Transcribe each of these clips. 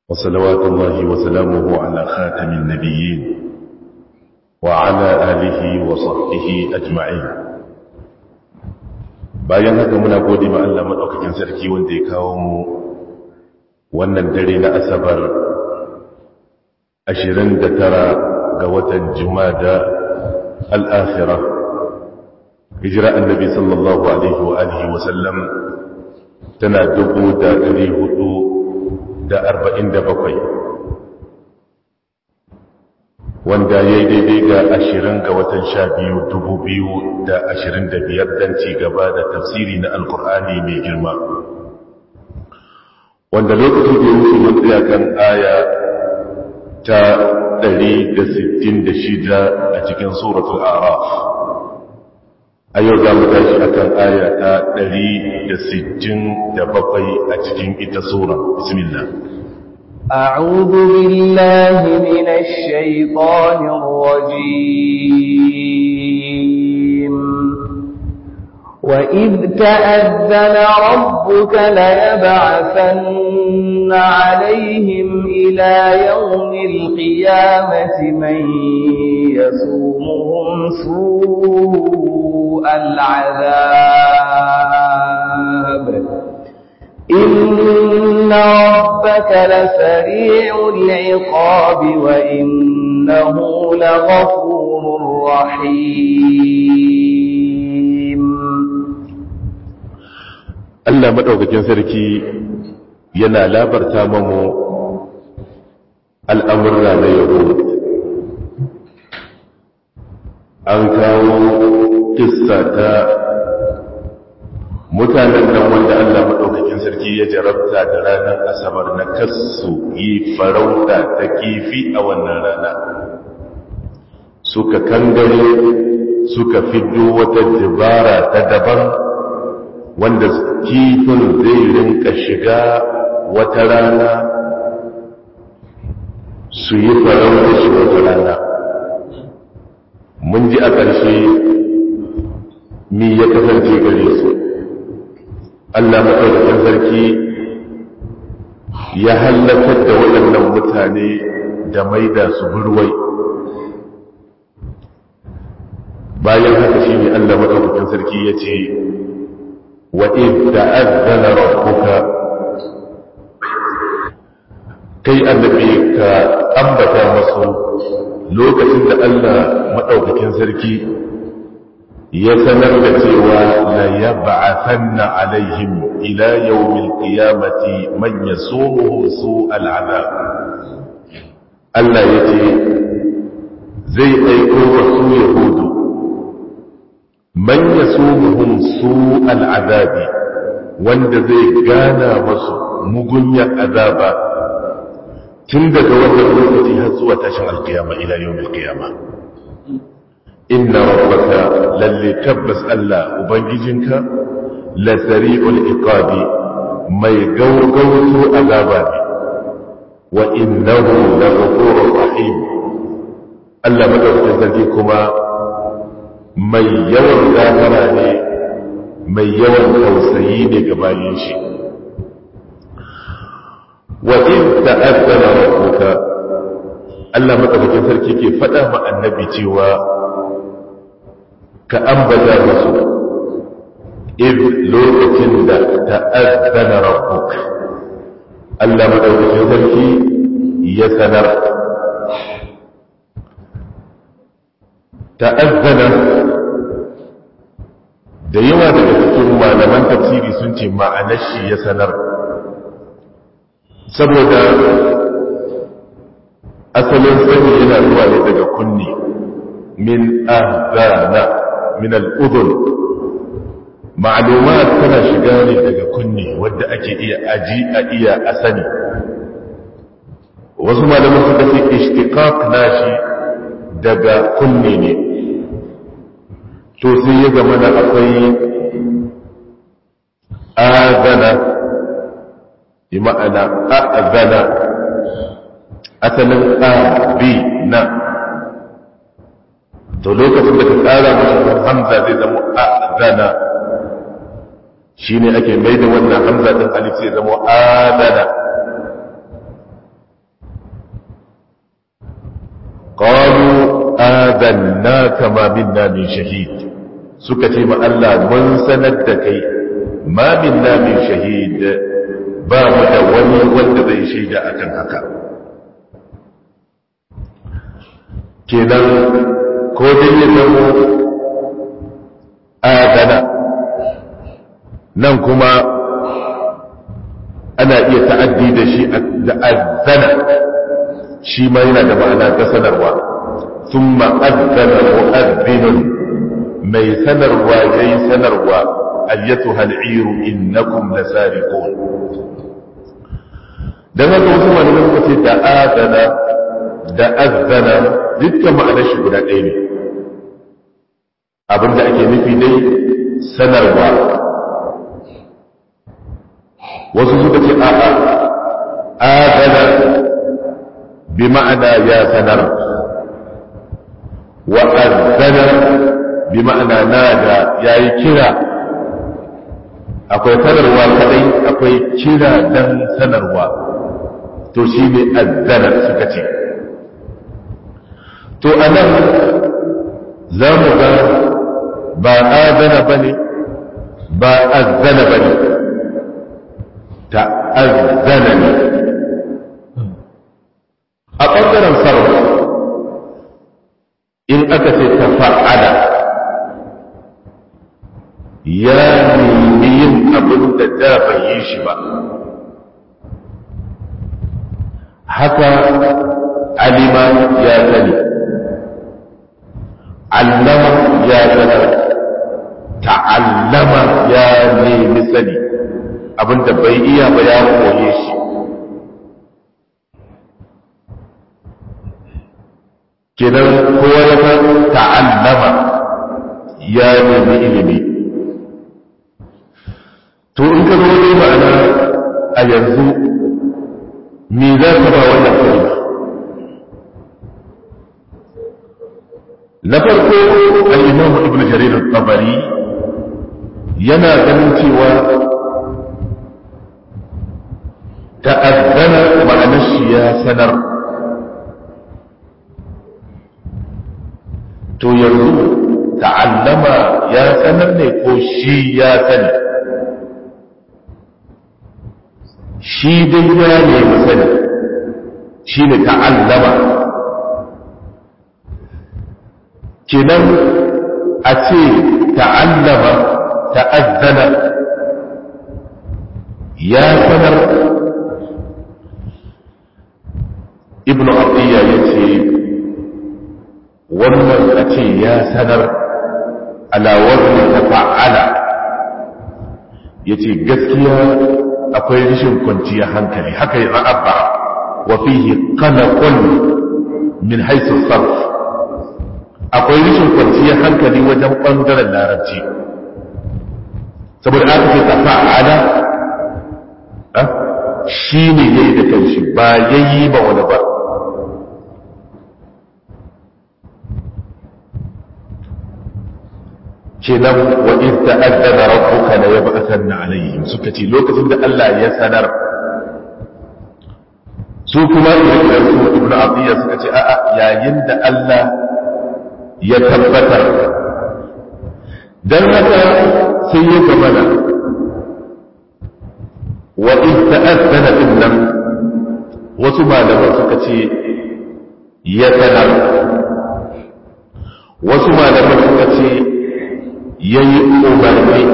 وصلوات الله وسلامه على خاتم النبيين وعلى آله وصحبه أجمعين bayan haka muna gode ma Allah madaukakin sarki wanda ya kawo mu wannan dare na asabar 29 ga watan jumada al-akhirah hijira annabi sallallahu alaihi wa alihi wa sallam tana dubu da ɗari hudu da arba'in da bakwai wanda ya yi daidai ga ashirin ga watan sha biyu dubu biyu da ashirin da biyar don ci gaba da tafsiri na alkur'ani mai girma wanda lokaci da wuce mun tsaya kan aya ta ɗari da sittin da shida a cikin suratul araf a yau za mu tashi a kan aya ta ɗari da sittin da bakwai a cikin ita sura bismillah أعوذ بالله من الشيطان الرجيم وإذ تأذن ربك ليبعثن عليهم إلى يوم القيامة من يسومهم سوء العذاب إن ربك لسريع العقاب وإنه لغفور رحيم Allah madaukakin sarki yana labarta mamu al'amurra na yau an kawo kissa ta mutanen nan wanda Allah maɗaukakin sarki ya jarabta da ranar asabar na kasu yi farauta ta kifi a wannan rana suka kangare suka fiddo wata dabara ta daban wanda kifin zai rinka shiga wata rana su yi farauta shi wata rana mun ji a ƙarshe mi ya kasance gare su Allah maɗaukakin sarki ya hallakar da waɗannan mutane da maida su burwai bayan haka shi ne Allah maɗaukakin sarki ya ce wa idda azana rabbuka kai annabi ka ambata masu lokacin da Allah maɗaukakin sarki ya sanar da cewa la yab'athanna alaihim ila yawmil qiyamati man yasumuhu su'al adab Allah yace zai aiko wasu yahudu man yasumuhum su'al adabi wanda zai gana masu mugunyar azaba tun daga wannan lokaci har zuwa tashin alkiyama ila yawmil qiyama inna rabbaka lalle tabbas Allah ubangijinka la sari'ul iqabi mai gaugauto azaba ne wa innahu la ghafurur rahim Allah madaukakin sarki kuma mai yawan gafara ne mai yawan tausayi ne ga bayin shi wa in ta'azzana rabbuka Allah madaukakin sarki ke faɗa ma annabi cewa ka ambata musu id lokacin da ta'azzana rabbuk Allah madaukakin sarki ya sanar ta'azzana da yawa daga cikin malaman tafsiri sun ce ma'anar shi ya sanar saboda asalin sani yana zuwa ne daga kunni min ahzana min al'udun ma'alumat tana shiga ne daga kunne wadda ake iya aji a iya asani wasu malaman suka ce ishtiqaq nashi daga kunne ne to sai ya zama da akwai azana bi ma'ana a'zana asalin abi na to lokacin da ka tsara mashi hamza zai zama a'zana shine ake mai da wannan hamza din alif sai zama adana adanna kama minna min shahid suka ce ma Allah mun sanar da kai ma minna min shahid ba mu da wani wanda zai shaida akan haka kenan ko dai ya zama adana nan kuma ana iya ta'addi da shi da azana shi ma yana da ma'ana ta sanarwa sun ma'azzana mu'azzinun mai sanarwa ya yi sanarwa ayyatu hal'iru innakum lasariqun dan haka wasu malamai suka ce da adana da azzana dukkan ma'anar shi guda ɗaya ne abinda ake nufi dai sanarwa wasu suka ce a'a adana bi ma'ana ya sanar wa azzana bi ma'ana nada yayi kira akwai sanarwa kadai akwai kira dan sanarwa to shi ne azzana suka ce to anan za mu ga ba adana bane ba azzana bane ta'azzana ne a ɓangaren sarrafa in aka ce ta fa'ada ya nemi yin abin da da bai yi shi ba haka alima ya sani allama ya sani ta'allama ya nemi sani abinda bai iya ba ya koye shi kenan kowa ya san ta'allama ya nemi ilimi to in ka zo ne ma'ana a yanzu me za ka ba wannan kalma na farko al-imam ibn jarir al-tabari yana ganin cewa ta'azzana ma'anar shi ya sanar to yanzu ta'allama ya sanar ne ko shi ya sani shi dai ya nemi sani shi ne ta'allama kenan a ce ta'allama ta'azzana ya sanar ibn abdiyya ya ce wannan a ce ya sanar alawar ta fa'ala ya ce gaskiya akwai rashin kwanciyar hankali haka yi ra'abba wa fihi kanakon min haisu sarf akwai rashin kwanciyar hankali wajen ɓangaren larabci saboda aka ce ta fa'ala shi ne ya yi da kanshi ba ya yi ba wani ba kenan wa in ta'azzana rabbuka la yab'athanna alaihim suka ce lokacin da Allah ya sanar su kuma irin su ibnu abdiya suka ce a'a yayin da Allah ya tabbatar dan haka sai ya gamana wa in ta'azzana nan wasu malaman suka ce ya sanar wasu malaman suka ce ya yi umarni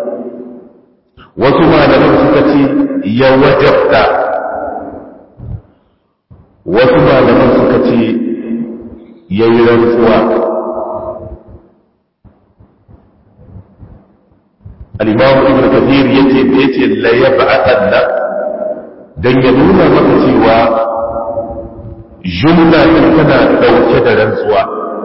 wasu malaman suka ce ya wajabta wasu malaman suka ce ya yi rantsuwa al'imamu ibn kathir ya ce da ya ce laye ba'atan na don ya nuna maka cewa jumla tana ɗauke da rantsuwa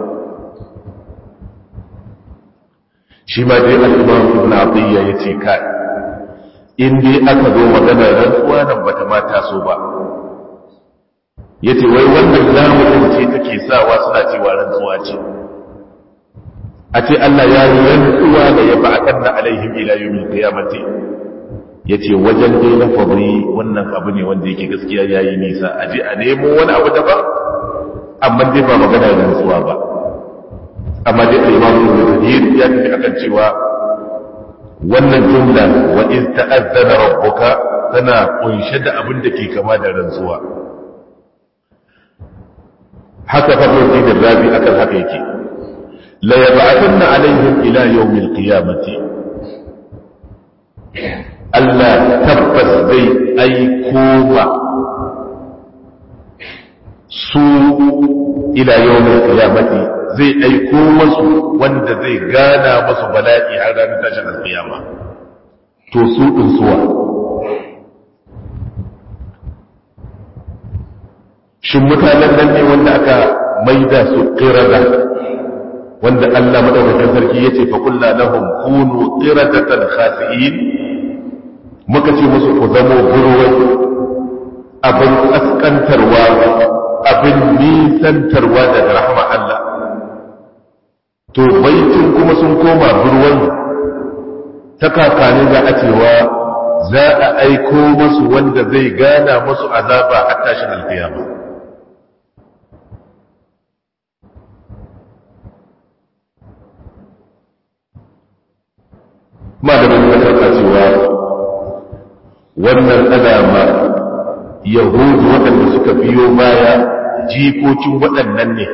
shi ma dai al'imam ibn abdiyya ya ce kai in dai aka zo magana rantsuwa nan bata ma taso ba ya ce wai wannan lamurin ce take sawa suna cewa rantsuwa ce a ce Allah ya yi rantsuwa da ya ba'akan na alaihim ila yawmin qiyamati ya ce wajen dai na fabri wannan abu ne wanda yake gaskiya ya yi nisa a je a nemo wani abu daban amma dai ba magana rantsuwa ba amma dai al-imam ibn kathir ya tafi akan cewa wannan jumla wa iz ta'azzana rabbuka tana kunshe da abin da ke kama da rantsuwa haka farko da rabi akan haka yake la yab'athanna alaihim ila yawmil qiyamati Allah tabbas zai aiko ba su ila yawmil qiyamati zai aiko masu wanda zai gana masu bala'i har ranar tashin alkiyama to su din suwa shin mutanen nan ne wanda aka maida su qirada wanda Allah madaukakin sarki yace fa kullu lahum kunu qiradatan khasi'in muka ce musu ku zamo burwai abin kaskantarwa abin nisantarwa daga rahama Allah to baitin kuma sun koma burwai ta kakani za a cewa za a aiko masu wanda zai gana masu azaba a tashin alkiyama malamin da karka cewa wannan alama yahudu waɗanda suka biyo baya jikokin waɗannan ne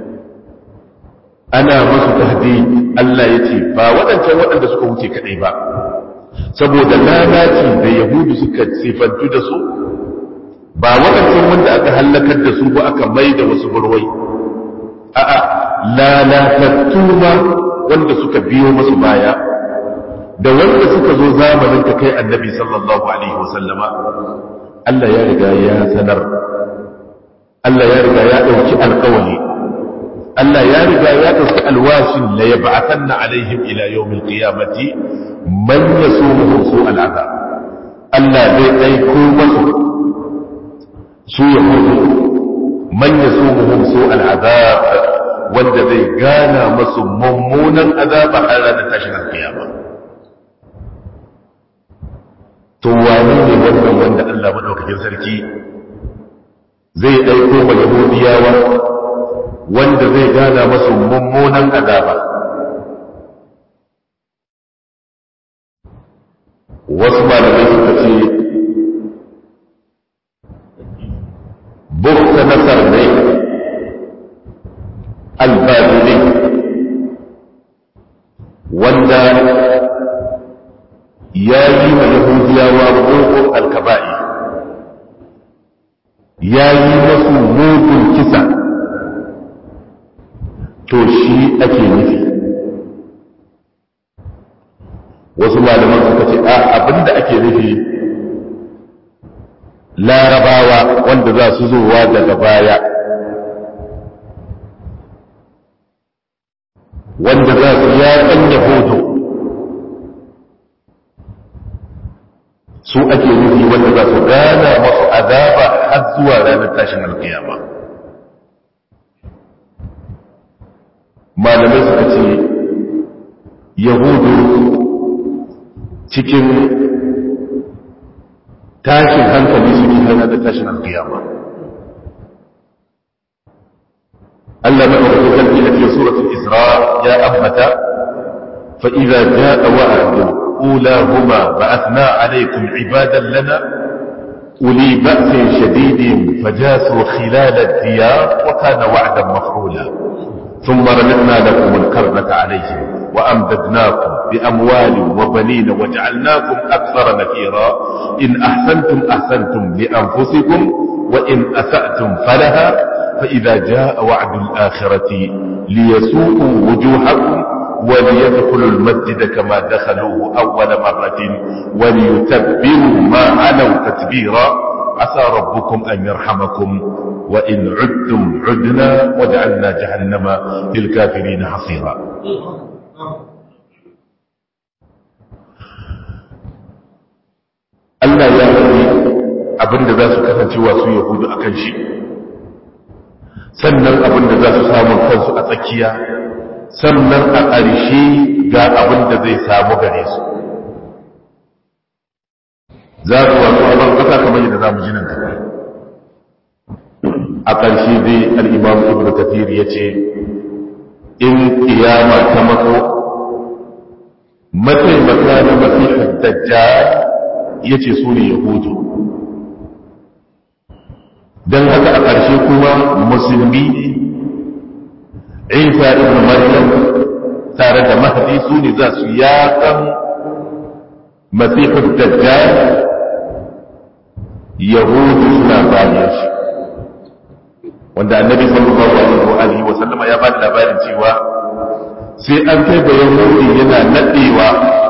ana masu tahdi Allah ya ce ba waɗancan waɗanda suka wuce kaɗai ba saboda lalaci da yahudu suka sifantu da su ba waɗancan wanda aka hallakar da su ba aka mai da wasu burwai a'a lalatattu ma wanda suka biyo masu baya da wanda suka zo zamanin ka kai annabi sallallahu alaihi wasallama Allah ya riga ya sanar Allah ya riga ya ɗauki alƙawari Allah ya riga ya ɗauki alwashin la yab'athanna alaihim ila yawmil qiyamati man yasumuhum su'al azab Allah zai aiko masu su yahudu man yasumuhum su'al azab wanda zai gana masu mummunan azaba har ranar tashin alkiyama to wani ne wannan wanda Allah madaukakin sarki zai aiko ma yahudiyawa wanda zai gana masu mummunan azaba wasu malamai suka ce bukta nasar ne albabili wanda ya yi wa yahudiyawa mugun alkaba'i ya yi masu mugun kisa to shi ake nufi wasu malaman suka ce a abinda ake nufi larabawa wanda za su zowa daga baya wanda za su yaƙan yahudu su ake nufi wanda za su gana masu azaba har zuwa ranar tashin alkiyama malamai suka ce yahudu cikin tashin hankali suke hana da tashin alkiyama Allah na ɗauki kalbi a cikin suratul Isra ya ambata fa idza jaa wa'du ulahuma ba'athna alaykum ibadan lana uli ba'sin shadidin fajasu khilal ad-diyar wa kana wa'dan maf'ula ثم رددنا لكم الكرة عليهم وأمددناكم بأموال وبنين وجعلناكم أكثر نفيرا إن أحسنتم أحسنتم لأنفسكم وإن أسأتم فلها فإذا جاء وعد الآخرة ليسوءوا وجوهكم وليدخلوا المسجد كما دخلوه أول مرة وليتبروا ما علوا تتبيرا عسى ربكم أن يرحمكم وإن عدتم عدنا وجعلنا جهنم للكافرين حصيرا Allah ya faɗi abinda za su kasance wasu Yahudu a kan shi, sannan abinda za su samun kansu a tsakiya, sannan a ƙarshe ga abinda zai samu gare su. Za su wasu abin ƙasa kamar yadda za mu ji nan gaba. A ƙarshe dai al'imam Ibn Kathir ya ce, in kiyama ta mako mataimaka na masihar dajjal ya ce su ne yahudu don haka a ƙarshe kuma musulmi isa ibn maryam tare da mahdi su ne za su yakan masihar dajjal yahudu suna bayan shi wanda annabi sallallahu alaihi wa sallama ya ba da labarin cewa sai an kai ga yahudi yana nadewa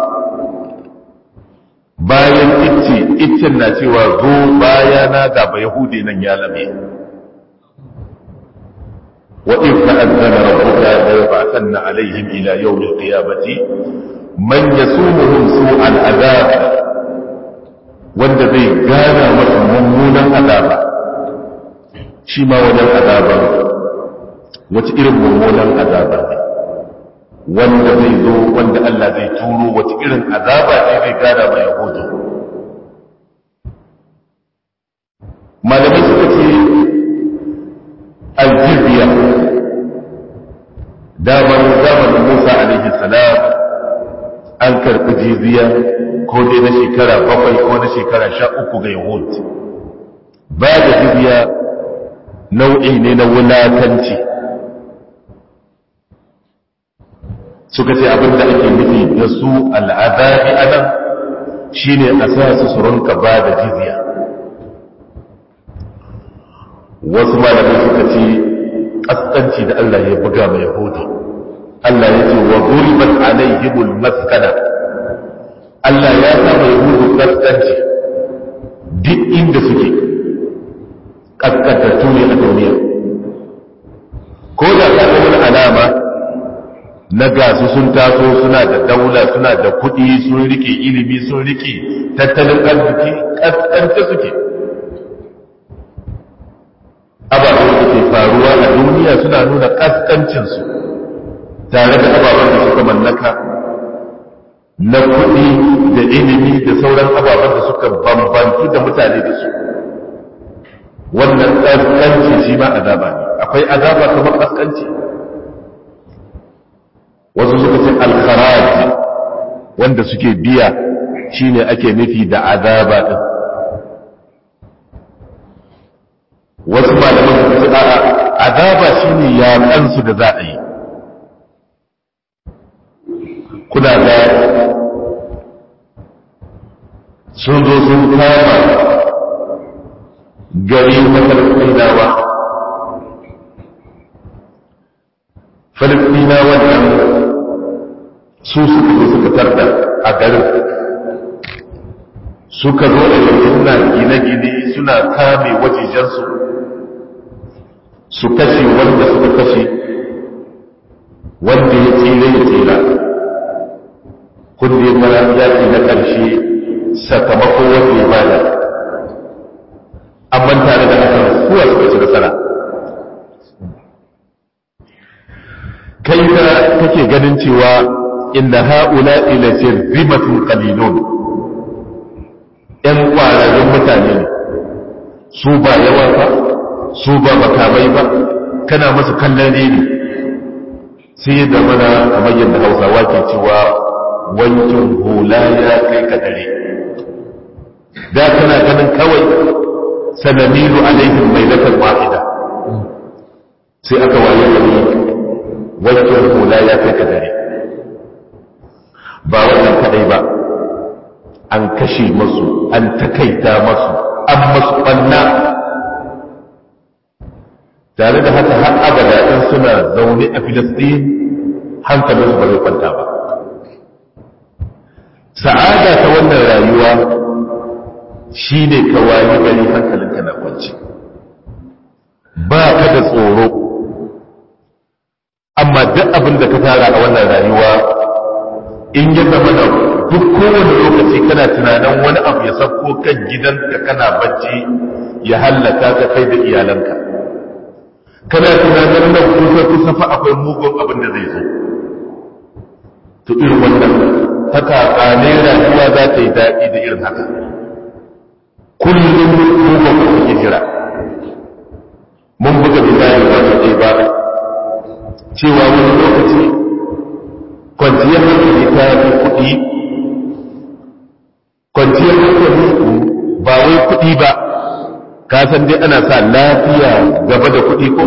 bayan icce iccen na cewa zo bayana ga ba yahudi nan ya lame wa in ta'azzana rabbuka la yab'athanna alaihim ila yawm al-qiyamati man yasumuhum su'al adab wanda zai gana masa mummunan azaba shi ma wajen azaba wace irin mummunan azaba ne wanda zai zo wanda Allah zai turo wace irin azaba ce zai gada mai yahudu malamai suka ce aljizya damar zamanin musa alaihi salam an karɓi jiziya ko dai na shekara bakwai ko na shekara sha uku ga yahud ba da jizya nau'i ne na wulakanci suka ce abin da ake nufi da su al'adabi a nan shi ne a sa su surunka ba da jizya wasu malamai suka ce ƙasƙanci da Allah ya buga mai yahudu Allah ya ce wa guribat alaihimul maskana Allah ya sa mai yahudu ƙasƙanci duk inda suke ƙasƙantattu ne a duniya ko da ka ga wani alama na gasu sun taso suna da daula suna da kuɗi sun rike ilimi sun rike tattalin arziki ƙasƙanta suke ababen da ke faruwa a duniya suna nuna ƙasƙancinsu tare da ababen da suka mallaka na kuɗi da ilimi da sauran ababen da suka bambantu da mutane da su wannan ƙasƙanci shi ma azaba ne akwai azaba kamar ƙasƙanci wasu suka ce alkharaji wanda suke biya shine ake nufi da azaba din wasu malaman suka ce a'a azaba shine yaƙan su da za a yi kuna ga sun zo sun kama gari na falastinawa falastinawa nan su suka zo suka tarda a garin suka zo da suna gine-gine suna kame wajejensu su kashe wanda suka kashe wanda ya tsira ya tsira kundin mara yaki na ƙarshe sakamako wanda ya bada amma tare da haka kuwa suka ci nasara kai ka kake ganin cewa inna ha'ula ila shirzimatun qalilun yan kwararrun mutane ne su ba yawa ba su ba makamai ba kana musu kallon ne sai yadda mana kamar yadda hausawa ke cewa wankin hula ya kai ka dare da kana ganin kawai sanamilu alaihim mailatan wahida sai aka waye gari wankin hula ya kai ka dare ba wannan kadai ba an kashe masu an takaita masu an masu ɓanna tare da haka har abada in suna zaune a filistin hankalinsu ba zai kwanta ba sa'ada ta wannan rayuwa shi ne ka wayi gari hankalinka na kwanci ba ka da tsoro amma duk abin da ka tara a wannan rayuwa in ya zama da duk kowane lokaci kana tunanin wani abu ya sauko kan gidanka kana bacci ya hallaka ka kai da iyalanka kana tunanin nan kusa kusa fa akwai mugun abin da zai zo to irin wannan haka kane rayuwa za ta yi daɗi da irin haka kullum mugun ku suke jira mun buga misali ba ta ɗaya ba cewa wani lokaci kwanciyar hankali ta fi kuɗi kwanciyar hankali ba wai kuɗi ba ka san dai ana sa lafiya gaba da kuɗi ko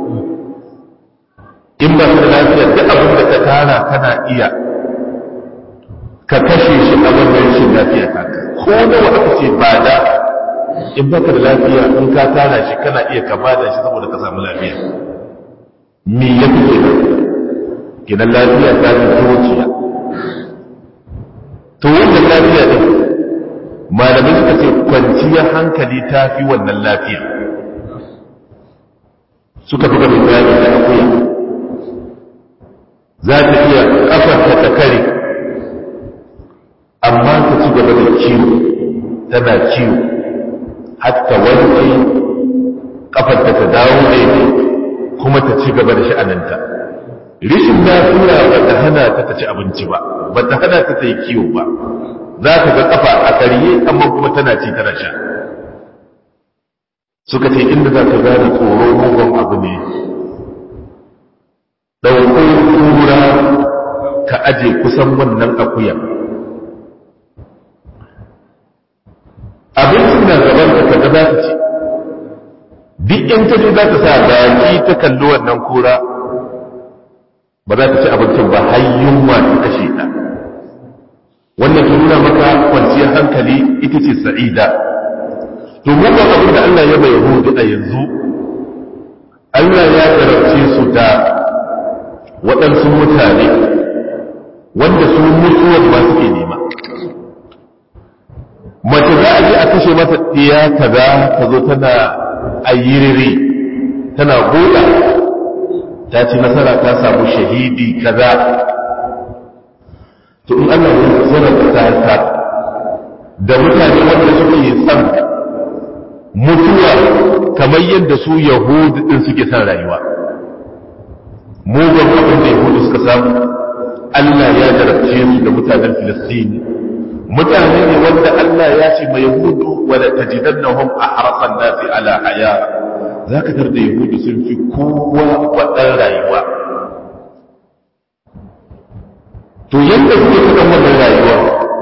in ba ka da lafiya duk abin da ka tara kana iya ka kashe shi a wannan rashin lafiya ka ko nawa aka ce ba da in ba ka da lafiya in ka tara shi kana iya ka bada shi saboda ka samu lafiya me ya fi kenan kenan lafiya ta fi zuciya to wannan lafiya din malamai suka ce kwanciyar hankali ta fi wannan lafiya suka fi gaba bayani da akuya za ta iya kafarta ta kare amma ta ci gaba da ciwo tana ciwo hatta wanke kafarta ta dawo daidai kuma ta ci gaba da sha'aninta rishin lafiya ba ta hana ta ta ci abinci ba ba ta hana ta ta yi kiwo ba za ka ga kafa a karye amma kuma tana ci tana sha suka ce inda za ka gane tsoro mugun abu ne ɗauko kura ka aje kusan wannan akuya abincin na gaban ka kaga za ta ci duk in ta je za ta sa baki ta kalli wannan kura ba za ta ci abincin ba har yunwa ta kashe ta wannan ta nuna maka kwanciyar hankali ita ce sa'ida to mu ba abin da Allah ya bai hudu a yanzu Allah ya jarabce su da waɗansu mutane wanda su mutuwar ba suke nema mace za a je a kashe mata ɗiya kaza ta zo tana ayyiriri tana goda ta ci nasara ta samu shahidi kaza to in Allah ya zara ta ta da mutane wanda suke son mutuwa kamar yadda su yahudu din suke son rayuwa mugun abin da yahudu suka samu Allah ya jarabce su da mutanen Filistin mutane ne wanda Allah ya ce mai yahudu wala tajidannahum ahrasan nasi ala haya zaka tar da yahudu sun fi kowa wadan rayuwa to yadda suke cikin wannan rayuwa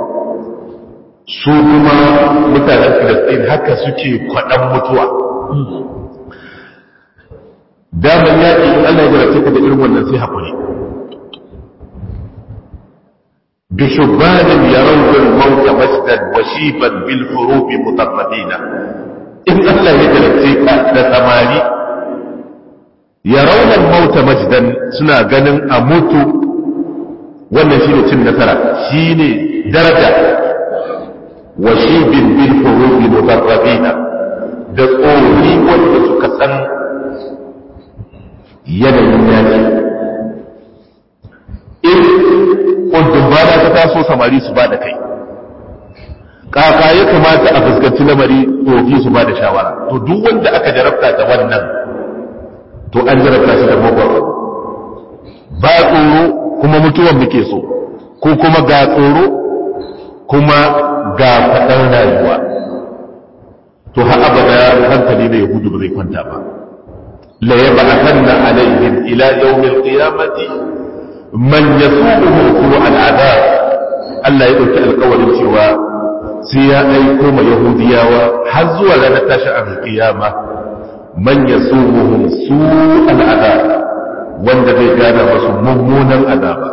su kuma mutanen Filistin haka suke kwaɗan mutuwa daman yaƙi in Allah ya jarabce ka da irin wannan sai haƙuri بشبان يرون الموت مسدا وشيبا بالحروب مطردين إن الله يجلسيك لثماني يرون الموت مجدا سنا غنن أموت wannan shine cin nasara shine daraja wa shibin bil hurubi mudarrabina da tsori wanda suka san yanayin yaki in kundin bana ta taso samari su ba da kai kaka ya kamata a fuskanci lamari tsofi su ba da shawara to duk wanda aka jarabta da wannan to an jarabta shi da mugun ba tsoro kuma mutuwan muke so ko kuma ga tsoro kuma ga faɗan rayuwa to har abada hankali da yahudu ba zai kwanta ba la yab'athanna alaihim ila yawmil qiyamati man yasubuhu su'al al'adab Allah ya dauki alƙawarin cewa sai ya aiko ma yahudiyawa har zuwa ranar tashin alƙiyama man yasubuhum su'al al'adab wanda zai gana masu mummunan azaba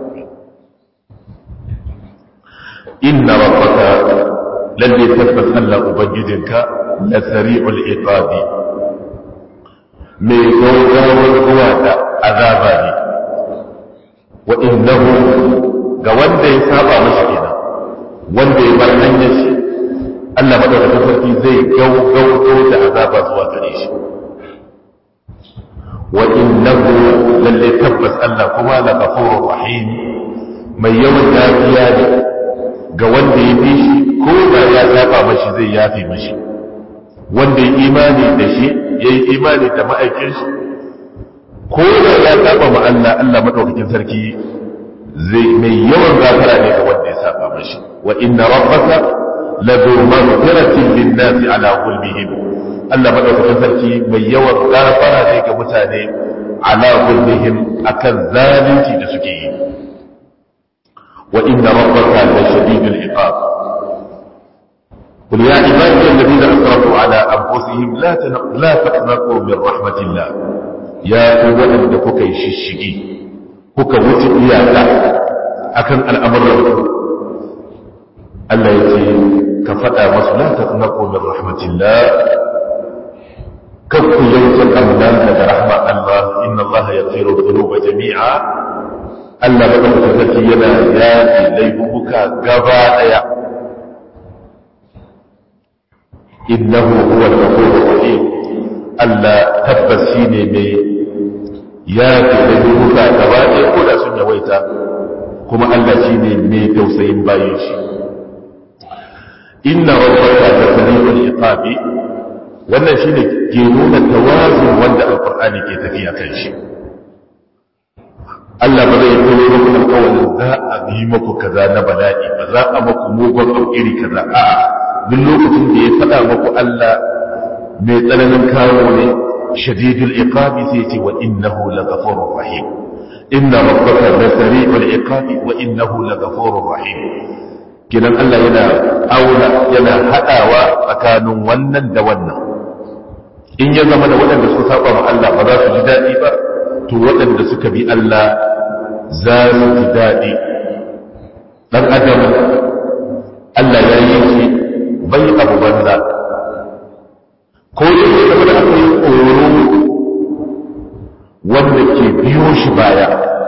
inna rabbaka lalle tabbas Allah ubangijinka la sari'ul iqabi mai gaugawar zuwa da azaba ne wa innahu ga wanda ya saba mashi kenan wanda ya bar hanyar shi Allah madaukakin sarki zai gaugauto da azaba zuwa gare shi wa innahu lalle tabbas Allah kuma la ghafurur rahim mai yawan yafiya ne ga wanda ya bi shi ko da ya saba mashi zai yafe mashi wanda ya imani da shi ya yi imani da ma'aikin shi ko da ya saba ma Allah Allah madaukakin sarki zai mai yawan gafara ne ga wanda ya saba mashi wa inna rabbaka la dhu maghfiratin lin nasi ala zulmihim Allah madaukakin sarki mai yawan gafara ne ga mutane ala zulmihim akan zalunci da suke yi wa inna rabbaka la shadidul iqab قل يا عبادي الذين اسرفوا على انفسهم لا لا تقنطوا من رحمه الله يا ولد da kuka yi shishigi kuka wuce iyaka akan al'amuran Allah ya ce ka faɗa masu la taqnatu min rahmatillah kan ku yanke amnan daga rahma Allah inna Allah yaghfiru dhunuba jami'a Allah ba ka sarki yana yafi laifuka gaba daya innahu huwa al-ghafurur rahim Allah tabbas shine mai yafi laifuka gaba daya ko da sun yawaita kuma Allah shine mai tausayin bayin shi inna rabbaka la sami'ul iqabi wannan shine ke nuna tawazun wanda alqur'ani ke tafiya kan shi Allah ba zai yi muku alƙawarin za a yi muku kaza na bala'i ba za a muku mugun abu iri kaza a'a duk lokacin da ya faɗa muku Allah mai tsananin kawo ne shadidul iqabi sai ce wa innahu laghafurur rahim inna rabbaka la sari'ul iqabi wa innahu laghafurur rahim kinan Allah yana auna yana haɗawa tsakanin wannan da wannan in ya zama da waɗanda suka saba ma Allah ba za su ji daɗi ba to waɗanda suka bi Allah za su ji daɗi ɗan adam Allah ya yi shi bai abu banza ko da ya zama da akwai tsoro wanda ke biyo shi baya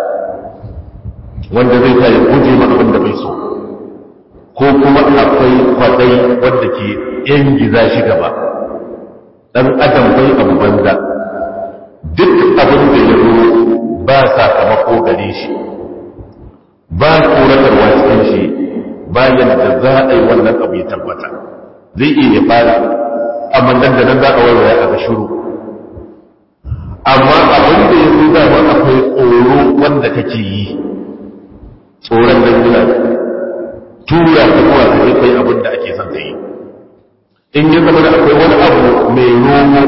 wanda zai ta yi guje ma abin da bai so ko kuma akwai kwadai wanda ke yan giza shi gaba dan adam bai abu banza duk abin da ya zo ba sakamako gare shi ba tsoratarwa cikin shi bayan da za a yi wannan abu ya tabbata zai iya ya fara amma nan da nan za a waiwaya a ga shiru amma abin da ya zo dama akwai tsoro wanda kake yi tsoron nan yana tura ka zuwa ka kai abin da ake son ka yi in ya zama da akwai wani abu mai romo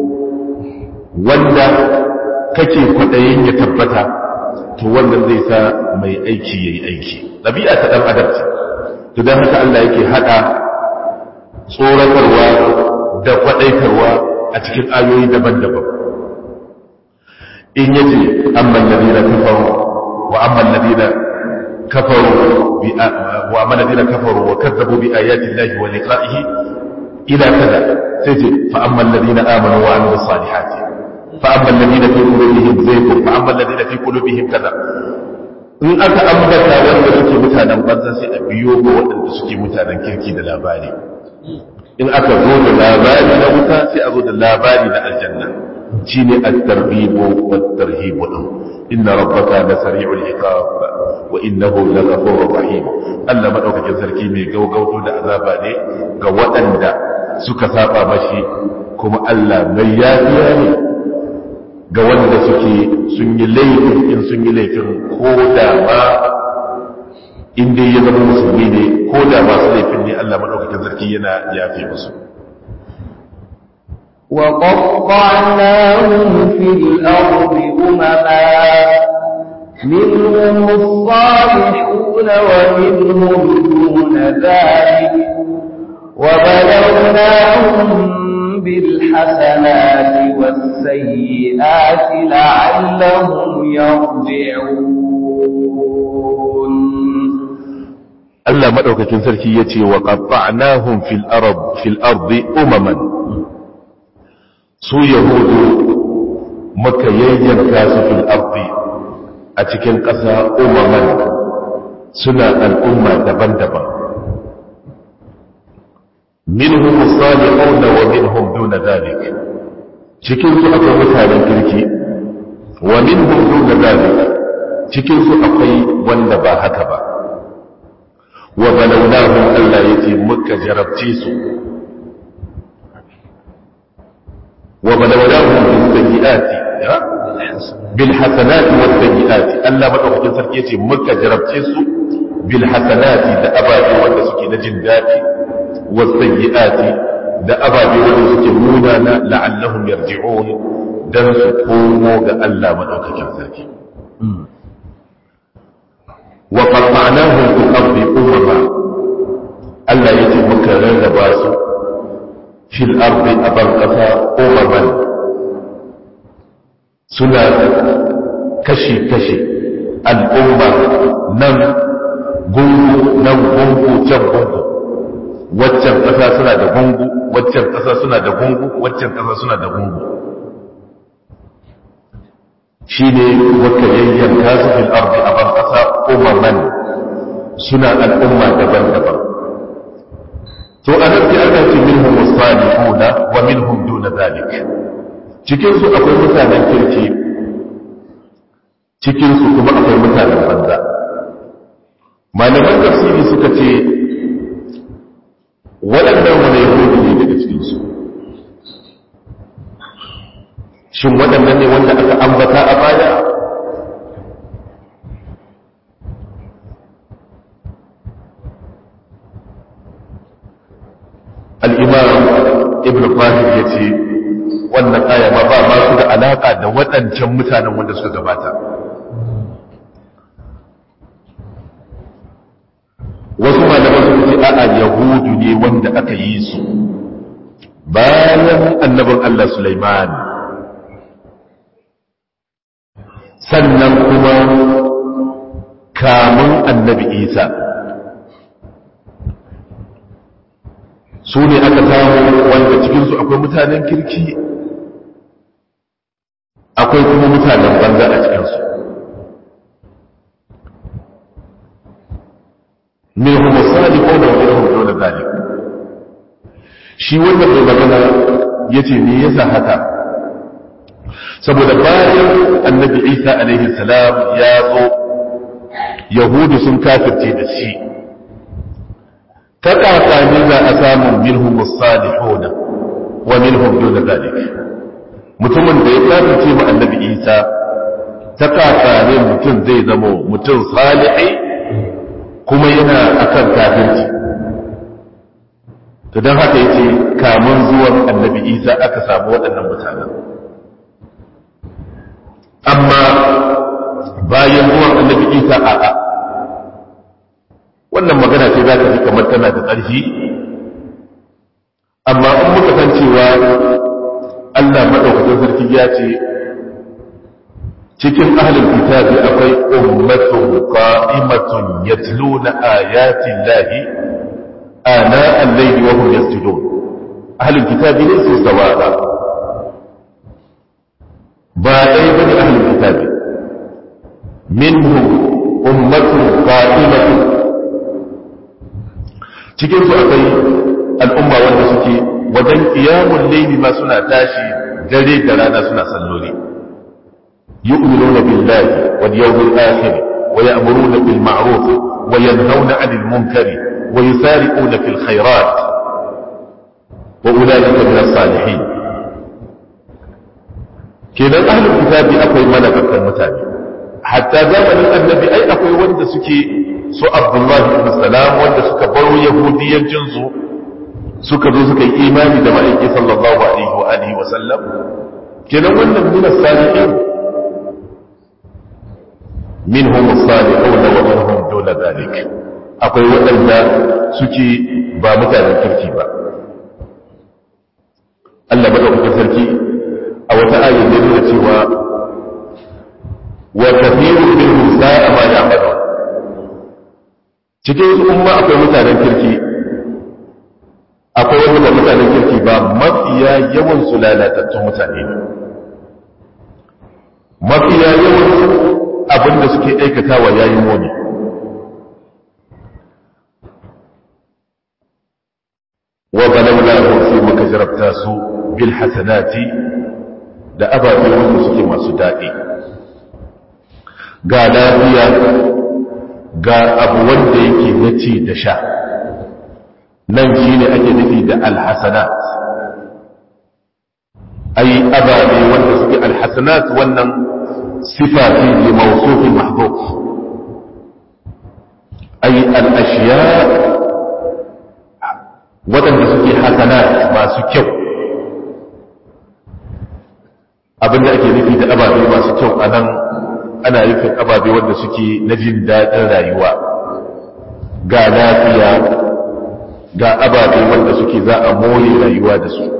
wanda kake kwaɗayin ya tabbata to wannan zai sa mai aiki ya yi aiki ɗabi'a ta ɗan adam ce to don haka Allah yake haɗa tsoratarwa da kwaɗaitarwa a cikin ayoyi daban-daban in yace amman ladina kafaru wa amman ladina كفروا وأما الذين كفروا وكذبوا بآيات الله ولقائه إلى كذا سيجي فأما الذين آمنوا وعملوا الصالحات فأما الذين في قلوبهم زيغ فأما الذين في قلوبهم كذا in aka ambata wanda suke mutanen banza sai a biyo ga waɗanda suke mutanen kirki da labari in aka zo da labari na wuta sai a zo da labari na aljanna shine at-tarhibu wat-tarhibu din inna rabbaka la sari'ul iqab wa innahu laghafurur rahim Allah madaukakin sarki mai gaugauto da azaba ne ga waɗanda suka saba mashi kuma Allah mai yafiya ne ga wanda suke sun yi laifin in sun yi laifin ko da ma in dai ya zama musulmi ne ko da masu laifin ne Allah madaukakin sarki yana yafe musu وقطعناهم في الأرض أمما منهم الصالحون ومنهم دون ذلك وبلوناهم بالحسنات والسيئات لعلهم يرجعون Allah madaukakin sarki yace wa qatta'nahum fil ard fil ardi umaman su yahudu muka yayyanka su fil ardi a cikin ƙasa umaman suna al'umma daban-daban minhum salihun wa minhum duna dhalik cikin su akwai mutanen kirki wa minhum duna dhalik cikin su akwai wanda ba haka ba wa balawnahum Allah yace muka jarabce su wa balawnahum bis sayyiati bil hasanati was sayyiati Allah madaukakin sarki yace muka jarabce su bil hasanati da ababe wanda suke na jin dadi was sayyiati da ababe wanda suke munana la'allahum yarji'un don su komo ga Allah maɗaukakin sarki wa ƙarƙanahun fi ƙarfi umama Allah ya ce muka rarraba su fil ardi a ban ƙasa umaman suna kashi-kashi al'umma nan gungu nan gungu can gungu waccan ƙasa suna da gungu waccan ƙasa suna da gungu waccan ƙasa suna da gungu shi ne wata yayyanka su fil ardi a ban ƙasa umaman suna al'umma daban-daban to a nan sai aka ce minhum salihuna wa minhum duna zalik cikin su akwai mutanen kirki cikin su kuma akwai mutanen banza malaman tafsiri suka ce waɗannan wani yahudu ne daga cikin su shin waɗannan ne wanda aka ambata a baya al'imam ibn fahim ya ce wannan aya ma ba ma su da alaƙa da waɗancan mutanen wanda suka gabata wasu malaman suka ce a'a yahudu ne wanda aka yi su bayan annabin Allah Sulaiman sannan kuma kamun annabi Isa su ne aka samu wanda cikinsu akwai mutanen kirki akwai kuma mutanen banza a cikinsu mai humusali ko da wani rahoto da zalik shi wanda mai magana ya ce me yasa haka saboda bayan annabi isa alaihi salam ya zo yahudu sun kafirce da shi ta ne za a samun minhum salihuna wa minhum duna zalik mutumin da ya kafirce mu annabi isa ta ne mutum zai zama mutum salihi kuma yana akan kafirci to don haka yace kamun zuwan annabi isa aka samu waɗannan mutanen amma bayan zuwan annabi isa a'a wannan magana ce za ka ji kamar tana da ƙarfi amma in muka san cewa Allah maɗaukacin sarki ya ce cikin ahlul kitabi akwai ummatun qa'imatun yatluna ayatin lahi ana al-layli wa hum yasjudun ahlul kitabi ne su sawa'a ba dai bane ahlul kitabi minhum ummatun qa'imatun cikin su akwai al'umma wanda suke wajen qiyamul layli ma suna tashi dare da rana suna salloli yu'minuna billahi wal yawmil akhir wa ya'muruna bil ma'ruf wa yanhauna 'anil munkari wa yusari'una fil khairat wa ulaika min as-salihin kenan ahlul kitabi akwai malakatan mutane hatta zamanin annabi ai akwai wanda suke su abdullahi ibn salam wanda suka baro yahudiyancin su suka zo suka yi imani da ma'aiki sallallahu alaihi wa alihi wa sallam kenan wannan min as-salihin minhum as-salihun wa minhum duna dhalik akwai waɗanda suke ba mutanen kirki ba Allah madaukakin sarki a wata ayin da nuna cewa wa kathirun minhum sa'a ma ya'malun cikin su umma akwai mutanen kirki akwai wanda ba mutanen kirki ba mafiya yawan su lalatattun mutane ne mafiya yawan su abinda suke aikatawa yayin wani wa balawla sai muka jarabta su bil hasanati da ababe wanda suke masu daɗi ga lafiya ga abu wanda yake na ci da sha nan shi ne ake nufi da alhassanat ai ababe wanda suke alhassanat wannan sifa ce ne mausufin mahduf ai al'ashiya waɗanda suke hasanat masu kyau abin da ake nufi da ababe masu kyau a nan ana nufin ababe wanda suke na jin daɗin rayuwa ga lafiya ga ababe wanda suke za a more rayuwa da su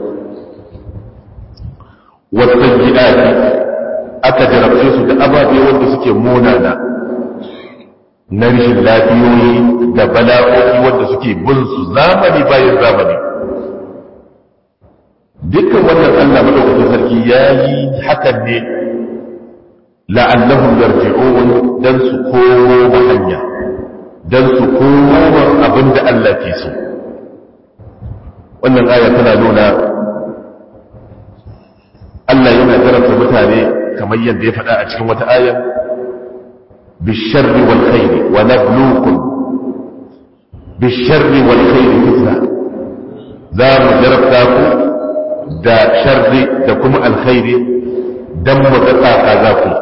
wasan gidaje aka jarabce su da ababe wanda suke monana na rishin lafiyoyi da bala'o'i wanda suke bin su zamani bayan zamani dukkan wannan Allah madaukakin sarki ya yi hakan ne la'allahum yarji'un dan su komo hanya dan su komo abinda Allah ke so wannan aya tana nuna Allah yana jarabta mutane kamar yadda ya faɗa a cikin wata aya bisharri wal khairi wa nabluukum bisharri wal khairi fitna za mu jarabta ku da sharri da kuma alkhairi dan mu ga tsaka za ku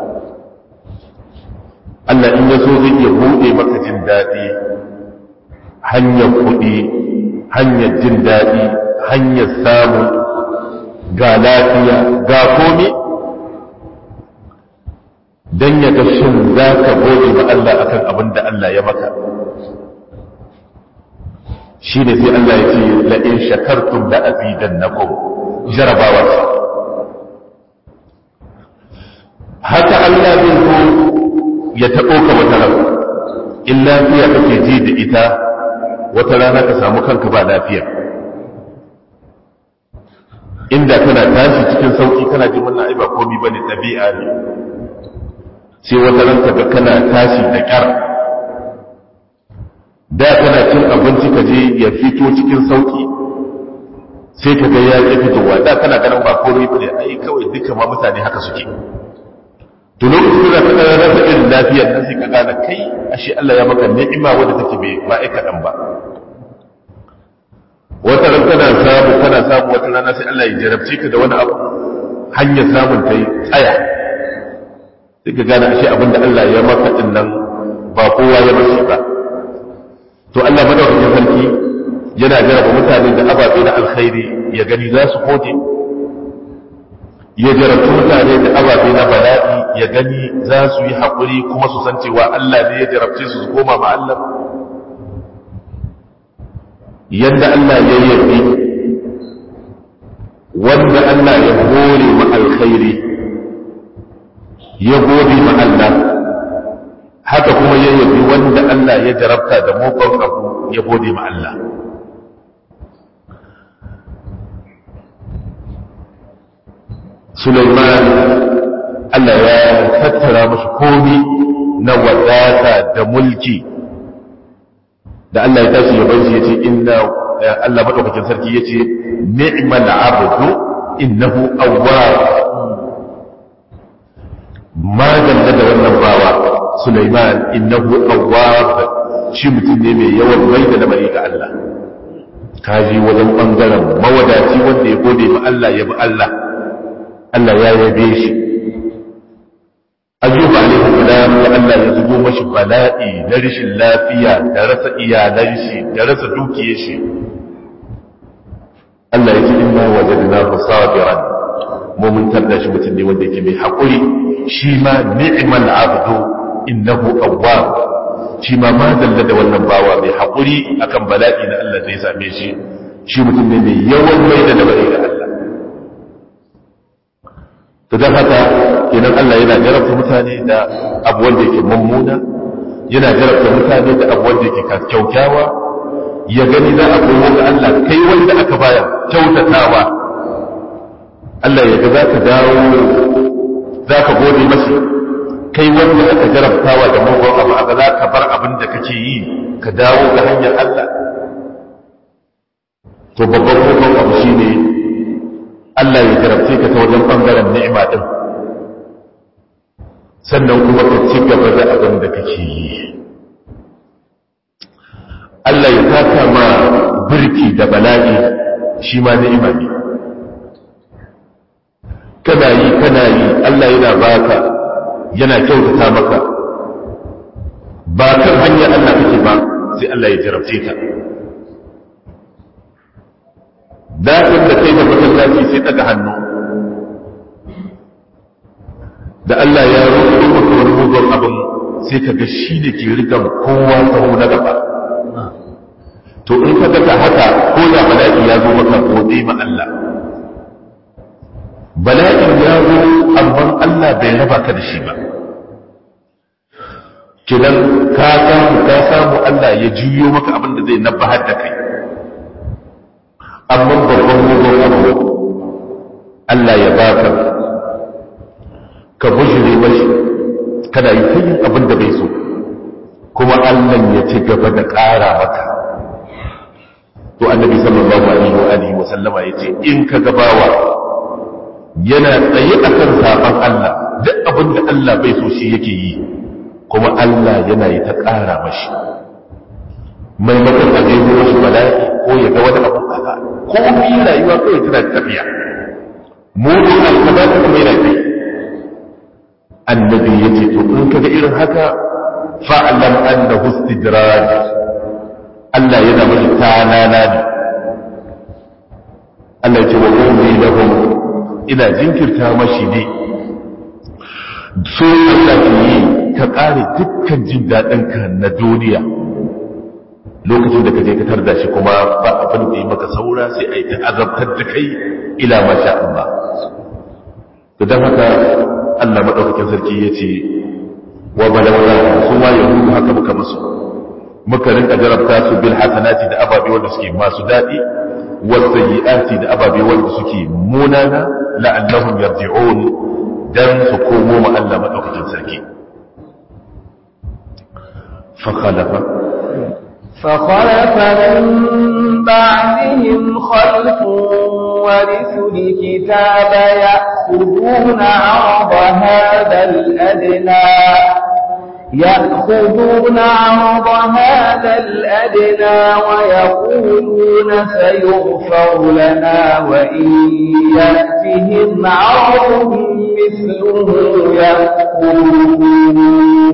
Allah in ya so zai iya buɗe maka jin daɗi hanyar kuɗi hanyar jin daɗi hanyar samu ga lafiya ga komi don ya ga shin za ka gode ma Allah akan abin da Allah ya maka shi ne sai Allah ya ce la'in shakartum da azidan na jarabawa ce haka Allah zai zo ya taɓo ka wata rana in lafiya kake ji da ita wata rana ka samu kanka ba lafiya inda kana tashi cikin sauki kana ji wannan ai ba komai bane ɗabi'a ne sai wata ran ka ga kana tashi da ƙyar da kana cin abinci ka je ya fito cikin sauki sai ka ga ya ƙi fitowa da kana ganin ba komai bane ai kawai duka ma mutane haka suke to lokacin da ka rasa irin lafiyar nan sai ka gane kai ashe Allah ya maka ni'ima wadda take bai ma'aikatan ba wata ran kana samu kana samu wata rana sai Allah ya jarabce ka da wani abu hanyar samun ta yi tsaya sai ka gane ashe abin da Allah ya maka din nan ba kowa ya mashi ba to Allah madaukakin sarki yana jaraba mutane da ababe na alkhairi ya gani za su kode ya jarabta mutane da ababe na bala'i ya gani za su yi haƙuri kuma su san cewa Allah ne ya jarabce su su koma ma Allah yadda Allah ya yabi wanda Allah ya hore ma alkhairi ya gode ma Allah haka kuma ya yabi wanda Allah ya jarabta da mugun abu ya gode ma Allah Sulaiman Allah ya tattara mashi komi na wadata da mulki da Allah ya tashi yaban shi yace inna Allah madaukakin sarki yace ni'mal abdu innahu awwab ma dalla da wannan bawa Sulaiman innahu awwab shi mutum ne mai yawan mai da lamari ga Allah kaji wajen bangaren mawadaci wanda ya gode ma Allah ya bi Allah Allah ya yabe shi ayyuba alaihi salam ya Allah ya zubo mashi bala'i na rashin lafiya da rasa iyalan shi da rasa dukiyar shi Allah ya ce inna wajadnahu sabiran mu mun tarda shi mutum ne wanda yake mai hakuri shi ma ni'mal abdu innahu awwab shi ma ma dalla da wannan bawa mai hakuri akan bala'i na Allah da ya same shi shi mutum ne mai yawan mai da labari ga Allah to dan haka kenan Allah yana jarabta mutane da abu wanda yake mummuna yana jarabta mutane da abu wanda yake kyaukyawa ya gani za a komo ga Allah kai wanda aka baya kyautatawa Allah ya ga za ka dawo za ka gode masa kai wanda aka jarabtawa da mugun abu aka za ka bar abin da kake yi ka dawo ga hanyar Allah to babban kokon abu shine Allah ya jarabce ka ta wajen ɓangaren ni'ima ɗin sannan kuma ka ci gaba da abin da kake yi Allah ya taka ma birki da bala'i shi ma ni'ima ne kana yi kana yi Allah yana baka yana kyautata maka ba kan hanyar Allah kake ba sai Allah ya jarabce ka daɗin da kai da masallaci sai daga hannu da Allah ya rubuta maka wani mugun abin sai ka ga shi ne ke rigan kowa tsawo na gaba to in ka ga haka ko da bala'i ya zo maka gode ma Allah bala'in ya zo amma Allah bai raba ka da shi ba kidan ka samu ka samu Allah ya juyo maka abin da zai nabbahar da kai amma babban mugun abu Allah ya baka ka bujire mashi kana yi ta yin abin da bai so kuma Allah ya ci gaba da ƙara maka to annabi sallallahu alaihi wa alihi wa sallama yace in ka gabawa yana tsaye akan saban Allah duk abin da Allah bai so shi yake yi kuma Allah yana yi ta ƙara mashi maimakon a jebo mashi bala'i ko ya ga wani abu kaza ko bi rayuwa kawai tana tafiya mugun alkabata kuma yana kai annabi ya ce to in kaga irin haka fa'alam annahu istidraj Allah yana mashi tanana ne Allah ya ce wa umri lahum ina jinkirta mashi ne so Allah ke yi ka ƙare dukkan jin daɗinka na duniya lokacin da ka je ka tarda shi kuma ba abin da yi maka saura sai a yi ta azabtar da kai ila masha Allah to don haka Allah maɗaukakin sarki ya ce wa balawla su ma yahudu haka muka musu muka rinka jarabta su bil hasanati da ababe wanda suke masu daɗi was sayyiati da ababe wanda suke munana la'annahum yarji'un dan su komo ma Allah maɗaukakin sarki fa khalafa فخلف من بعدهم خلف ورثوا الكتاب يأخذون عرض هذا الأدنى يأخذون عرض هذا الأدنى ويقولون سيغفر لنا وإن يأتهم عرض مثله يأخذون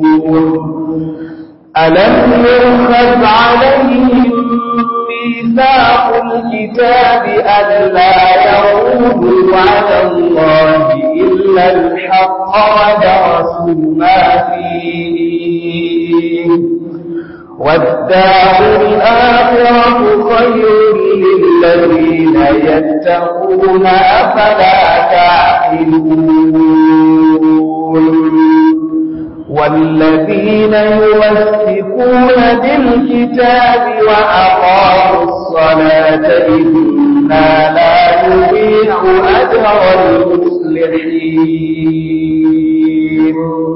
ألم يؤخذ عليهم ميثاق الكتاب ألا يعودوا على الله إلا الحق ودرسوا ما فيه والدار الآخرة خير للذين يتقون أفلا تعقلون والذين يمسكون بالكتاب وأقاموا الصلاة إنا لا نضيع أجر المصلحين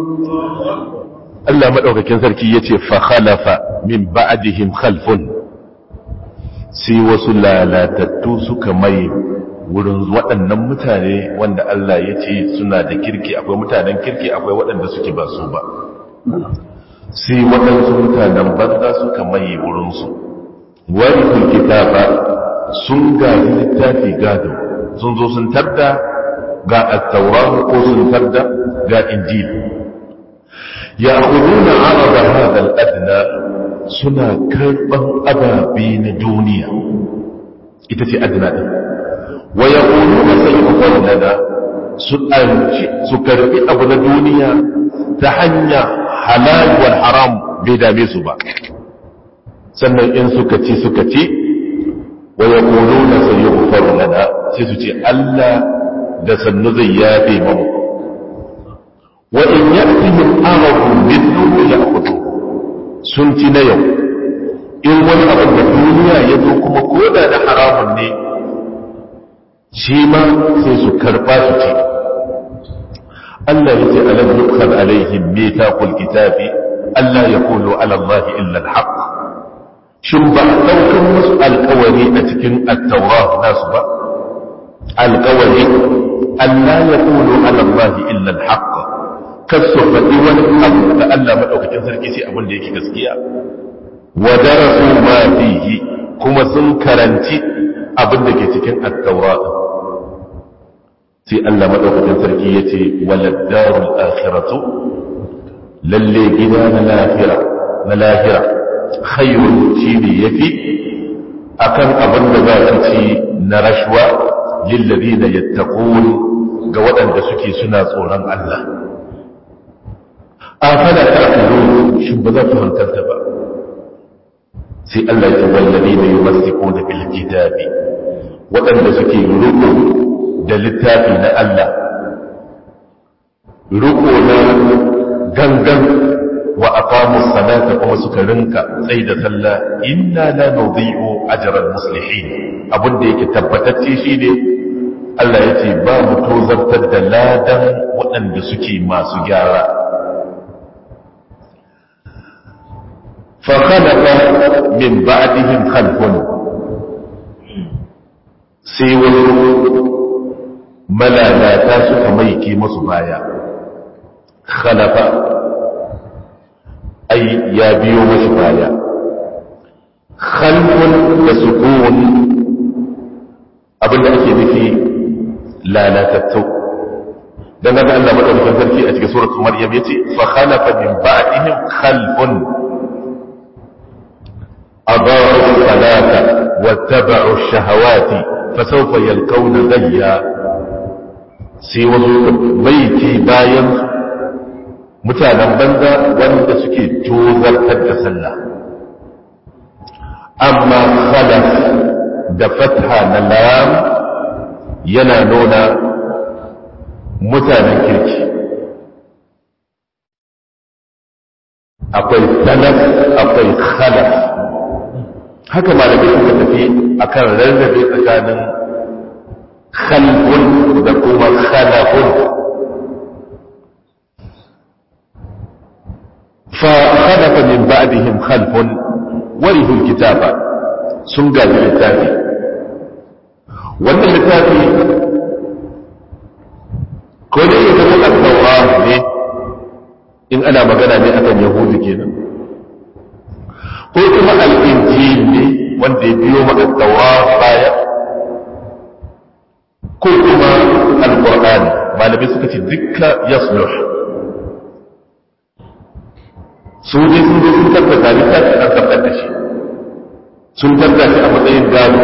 Allah maɗaukakin sarki ya ce fakhalafa min ba'dihim khalfun sai wasu lalatattu suka mai wurin waɗannan mutane wanda Allah ya ce suna da kirki akwai mutanen kirki akwai waɗanda suke ba su ba sai waɗansu mutanen banza suka mai wurinsu wani kitaba sun gaji littafi gado sun zo sun tarda ga attaura ko sun tarda ga injil ya kuduna araba hadal adna suna karɓan ababe na duniya ita ce adna ɗin wa ya kuduna sai lana su karɓi abu na duniya ta hanya halal wal haram bai dame su ba sannan in suka ci suka ci wa ya kuduna sai lana sai su ce Allah da sannu zai yafe mamu wa in ya'tihim aghadun mithluhu ya'khudhu sun ci na yau in wani abin da duniya ya zo kuma koda da haramun ne shi ma sai su karba su ce Allah ya ce alam yukhad alaihim mithaqul kitabi Allah yaqulu ala Allah illa al-haq shin ba daukan musu alƙawari a cikin at-tawrat nasu ba alƙawari Allah yaqulu ala Allah illa al-haq kasu faɗi wani abu da Allah maɗaukakin sarki sai abin da yake gaskiya wa darasu ma fihi kuma sun karanci abin da ke cikin at-taura sai Allah maɗaukakin sarki yace walad darul akhiratu lalle gida na lahira na lahira khairun shi ne yafi akan abin da za su ci na rashwa lillazina yattaqun ga waɗanda suke suna tsoron Allah afala ta'qilun shin ba za ku hankalta ba sai Allah ya wallabi da yumassikuna bil kitabi waɗanda suke ruku da littafi na Allah ruku na gangan wa aqamu salata kuma suka rinka tsayi da sallah inna la nudhi'u ajral muslihin abinda yake tabbatacce shine Allah ya ce ba mu tozartar da ladan waɗanda suke masu gyara فخلف من بعدهم خلف sai wasu malalata suka maike masu baya khalafa ai ya biyo mashi baya khalfun da sukun abinda ake nufi lalatattu dan ga Allah madaukakin sarki a cikin suratul maryam yace fa khalafa min ba'dihim khalfun أضاعوا الصلاة واتبعوا الشهوات فسوف يلقون غيا سوى بيتي باين mutanen banza wanda suke tozartar da sallah amma khalaf da fatha na lam yana nuna mutanen kirki akwai salaf akwai khalaf haka malamai suka tafi akan rarrabe tsakanin khalqun da kuma khalaqun fa khalafa min ba'dihim khalfun warithu alkitaba sun gaji littafi wannan littafi ko da yake zama al ne in ana magana ne akan yahudu kenan ko kuma al'injil ne wanda ya biyo ma'adawa baya ko kuma al-ƙur'ani malamai suka ce dukka ya su ne sun zo sun tabbata littafi an tabbatar da shi sun tabbata shi a matsayin gado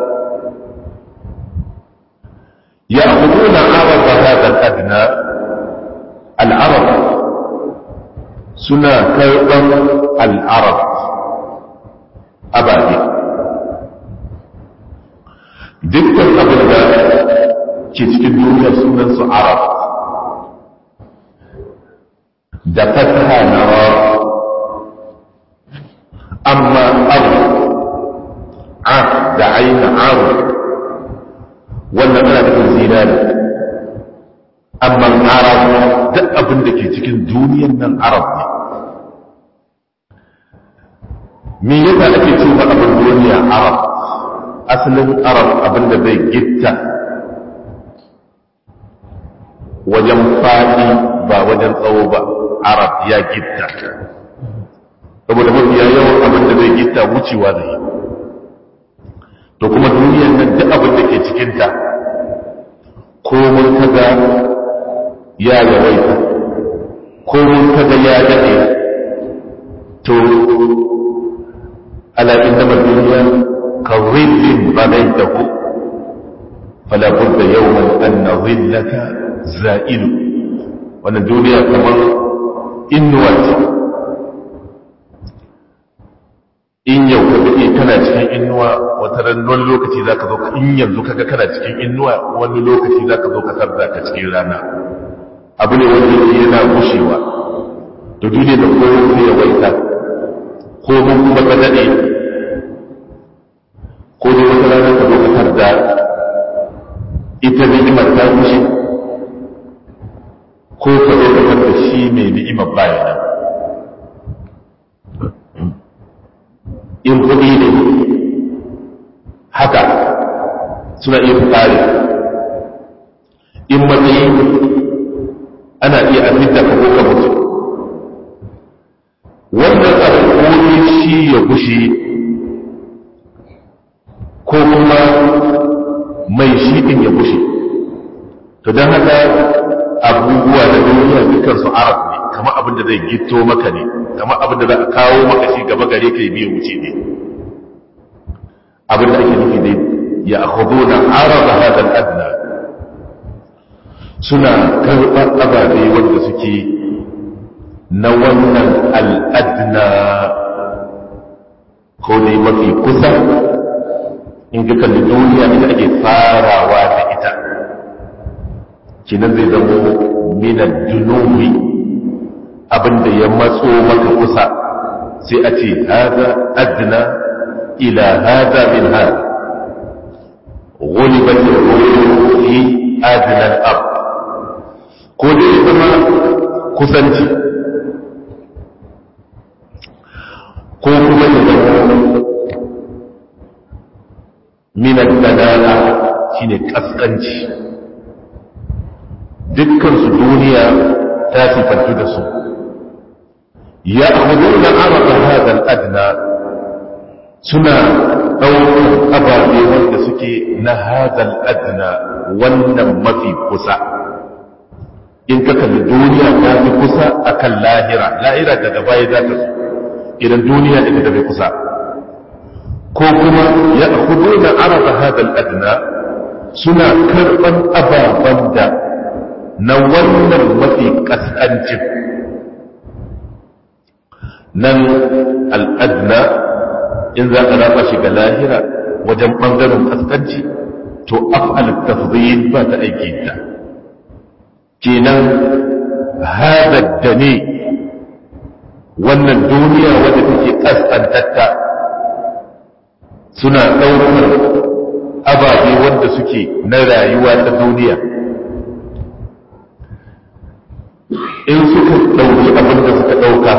ya hudu na arab ba hadar adna al'arab suna karɓar al'arab ababe dukkan abin da ke cikin duniya sunan su arab da fataha na ra amma abu a da aina abu wannan ana nufin zinari amma arab duk abin da ke cikin duniyan nan arab ne me yasa ake ce ba abin duniya arab asalin arab abin da zai gitta wajen faɗi ba wajen tsawo ba arab ya gitta saboda mafiya yawan abin da zai gitta wucewa da yi to kuma duniyar nan duk abin da ke cikinta ko mun kaga ya yawaita ko mun kaga ya daɗe to ala innama duniya ka zillin banaitahu fala budda yawman anna zillaka za'ilu wannan duniya kamar innuwa ce in yau ka daɗe kana cikin innuwa wata ran wani lokaci za ka zo in yanzu kaga kana cikin innuwa wani lokaci za ka zo ka sarda ka cikin rana abu ne wanda yake yana gushewa to duniya da kowa sai ya waita ko mun kuma ka daɗe ko dai wata rana ka zo ka sarda ita ni'imar ta gushe ko ka zo ka sarda shi mai ni'imar bayanan in kuɗi ne haka suna iya fitari in matsayi ana iya abinda ka ko ka mutu wannan abu shi ya gushi ko kuma mai shi ɗin ya gushi to don haka abubuwa da duniya dukkan su arab ne kamar abin da zai gito maka ne kamar abin da za a kawo maka shi gaba gare ka yi biya wuce ne abin da ake nufi dai ya akhudhu na araba hadal adna suna karɓar ababe wanda suke na wannan al'adna ko ne mafi kusa in ka kalli duniya ita ake farawa da ita kinan zai zama minan dunubi abinda ya matso maka kusa sai a ce haza adna ila haza min haza غلبت الروح في أدنى الأرض ko dai ya zama kusanci ko kuma ya zama minar danana shine kaskanci dukkansu duniya ta sifantu da su ya hudu da araba hadal adna suna ɗaukar ababe wanda suke na hadal adna wannan mafi kusa in ka kalli duniya ta fi kusa akan lahira lahira daga baya za ta idan duniya ita da bai kusa ko kuma ya hudu na araba hadal adna suna karɓar ababen da na wannan mafi ƙasƙancin nan al'adna in za a raba shi ga lahira wajen ɓangaren ƙasƙanci to af'al tafdhil ba ta aiki ta kenan hada da ne wannan duniya wadda take ƙasƙantatta suna ɗaukar ababe wanda suke na rayuwa ta duniya in suka ɗauki abin da suka ɗauka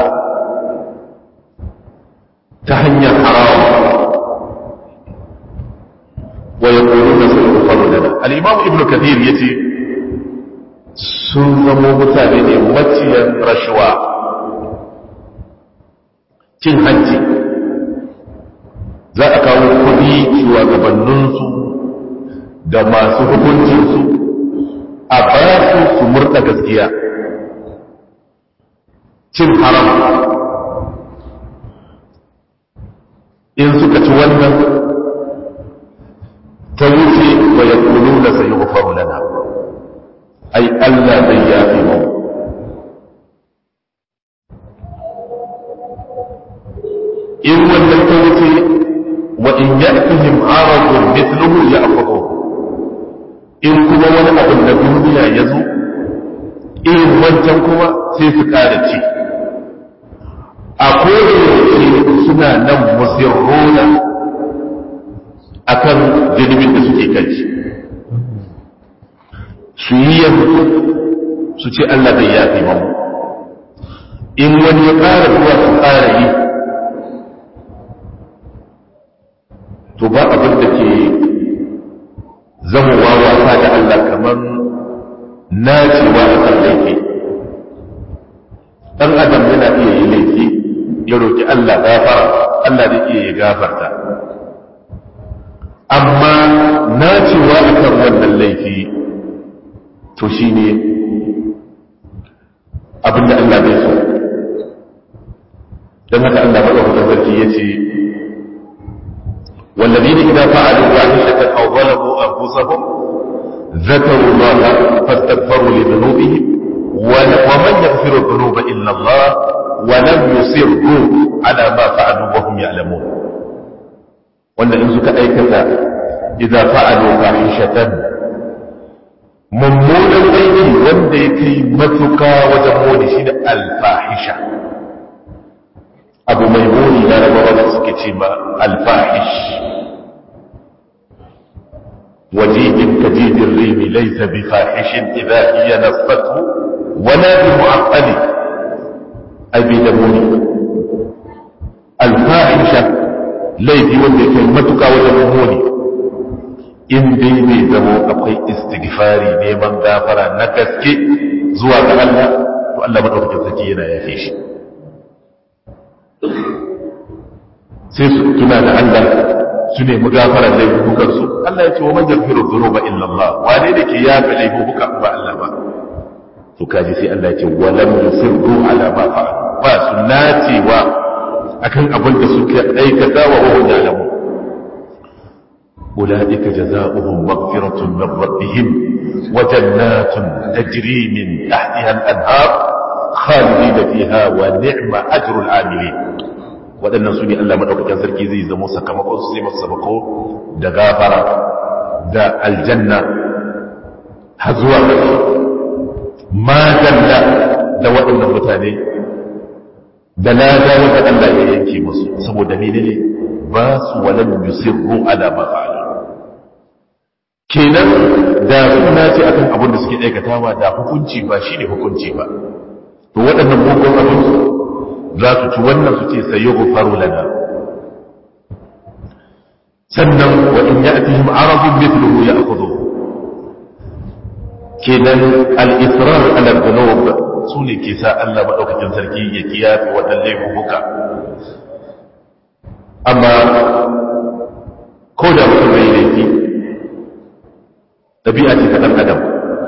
ta hanyar haram wa ya ƙoro da su faru da al'imamu ibn kathir ya ce sun zamo mutane ne maciyan rashuwa cin hanci za a kawo kudi shugabanninsu da masu hukuncinsu a ba su su murda gaskiya cin haram in suka ci wannan ta wuce wa ya kulu da sai yi lana ai Allah zai yafi mu in wannan ta wuce wa in ya'tihim aradun mithluhu ya'khudhu in kuma wani abin da duniya ya zo irin wancan kuma sai su kare ci a kodayaushe suna nan musirrona akan jirgin da suke kai su yi yanzu su ce Allah zai yafe mamu in wani ya ƙara zuwa su ƙara yi to ba abin da ke zamowa wasa da Allah kamar nacewa a kan laifi ɗan adam yana iya yi laifi ya roƙi Allah gafara Allah zai iya ya gafarta amma nacewa a kan wannan laifi to shi ne abinda Allah bai so don haka Allah maɗaukata sarki ya ce والذين إذا فعلوا فاحشة أو ظلموا أنفسهم ذكروا الله فاستغفروا لذنوبهم ومن يغفر الذنوب إلا الله ولم يصروا على ما فعلوا وهم يعلمون وأن إن سك أيكة إذا فعلوا فاحشة mummunan aiki wanda ya kai matuka wajen muni shi da alfahisha abu mai muni na rabawa da suke ce ma alfahish wajidin kajidin rimi laisa bi fahishin idan iya nasfatu wala bi mu'aqqali abi da muni alfahisha laifi wanda ya kai matuka wajen muni in dai bai zamo akwai istighfari neman gafara na gaske zuwa ga Allah to Allah madaukakin sarki yana yafe shi sai su tuna da Allah su nemi gafara laifukan su Allah ya ce wa man yaghfiru dhunuba illa Allah wane da ke yafe laifuka ba Allah ba to kaji sai Allah ya ce wa lam yusirru ala ma fa'al ba su nacewa akan abin da suke aikata wa wahum ya'lamun أولئك جزاؤهم مغفرة من ربهم وجنات تجري من تحتها الأنهار khalidina fiha wa ni'ma ajrul amilin waɗannan su ne Allah madaukakin sarki zai zama sakamakon su zai masa sabako da gafara da aljanna har zuwa ma dalla da waɗannan mutane da lada wanda Allah ya yanke musu saboda menene ba su walam yusirru ala ma fa'alu kenan da suna ce akan abin da suke aikatawa da hukunci ba shi ne hukunci ba to waɗannan mugun abin za su ci wannan su ce sai yi faru lana sannan wa in ya atihim arabun mithluhu ya akhudhu kenan al-israr ala dhunub su ne ke sa Allah madaukakin sarki ya kiyaye waɗannan laifuka amma ko da mutum bai laifi ɗabi'a ce ta ɗan adam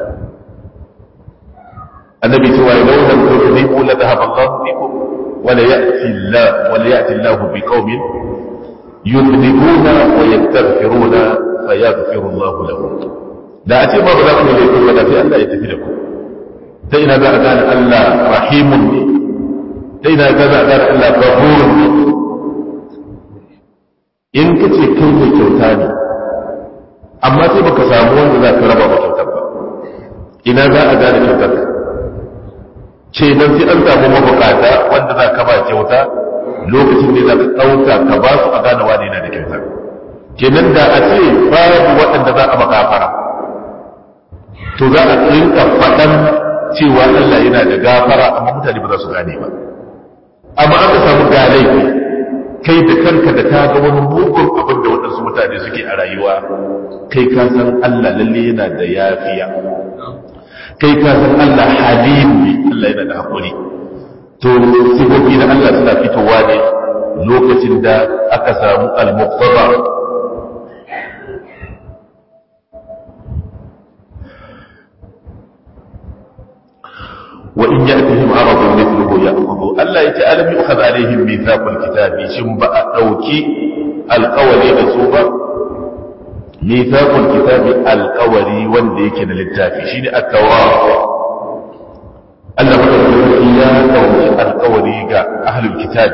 annabi cewa ya launa ko ne ko la dhahaba Allah bikum wala ya'ti Allah wala ya'ti Allah bi qaumin yudhibuna wa yastaghfiruna fa yaghfiru Allah lahum da a ce ba za ku ne ko da sai Allah ya tafi da ku ta ina za a gane Allah rahimun ne ta ina za a gane Allah ghafurun ne in kace kai mai kyauta ne amma sai baka samu wanda za ka raba ba kyautar ba ina za a gane kyautar ce nan sai an samu mabukata wanda za ka ba kyauta lokacin ne za ka ɗauka ka ba su a gane wani yana da kyautar kenan da a ce babu waɗanda za a makafara to za a rinka faɗan cewa Allah yana da gafara amma mutane ba za su gane ba amma an ka samu ga laifi kai da kanka da ka ga wani mugun abin da waɗansu mutane suke a rayuwa kai ka san Allah lalle yana da yafiya kai ka san Allah halim ne Allah yana da haƙuri to sifofi na Allah suna fitowa ne lokacin da aka samu al-muqtada وإن يأتهم عرض مثله يأخذوا ألا يتألم يؤخذ عليهم ميثاق الكتاب شنبأ أوكي القولي بسوبة ميثاق الكتاب القولي وانديك للتافي شين التوراة ألا مدرسة يا قوم القولي أهل الكتاب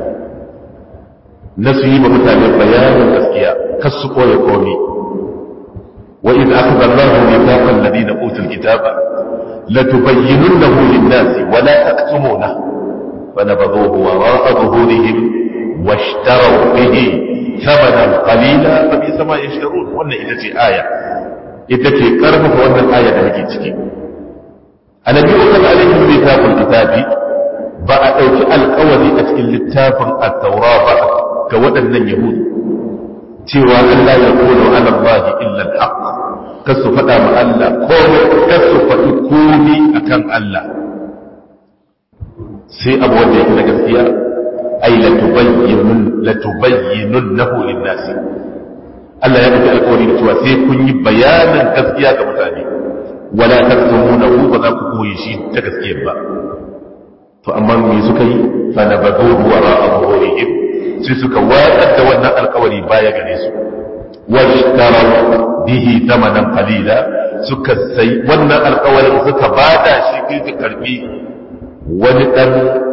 نسيب مثال بيان الأذكياء كالسقوى يقومي وإذ أخذ الله ميثاق الذين أوتوا الكتاب لتبيننه للناس ولا تكتمونه فنبذوه وراء ظهورهم واشتروا به ثمنا قليلا فبئس ما يشترون wannan ita ce aya ita ce karfafa wannan aya da muke ciki annabi ukan alaihim littafin kitabi ba a ɗauki alkawari a cikin littafin at-taura ba ga waɗannan yahudu cewa Allah ya kono ala Allah illa al-haqq kasu faɗa ma Allah komai kasu faɗi komi akan Allah sai abu wanda yake na gaskiya ai la tubayyinun nahu linnasi Allah ya nufi alƙawari da cewa sai kun yi bayanin gaskiya ga mutane wala taktumunahu ba za ku koyi shi ta gaskiyar ba to amma me suka yi fa nabadhu wara'a zuhurihim sai suka watsar da wannan alƙawari baya gare su washtaru bihi thamanan qalila suka sai wannan alƙawarin suka bada shi kai karbi wani dan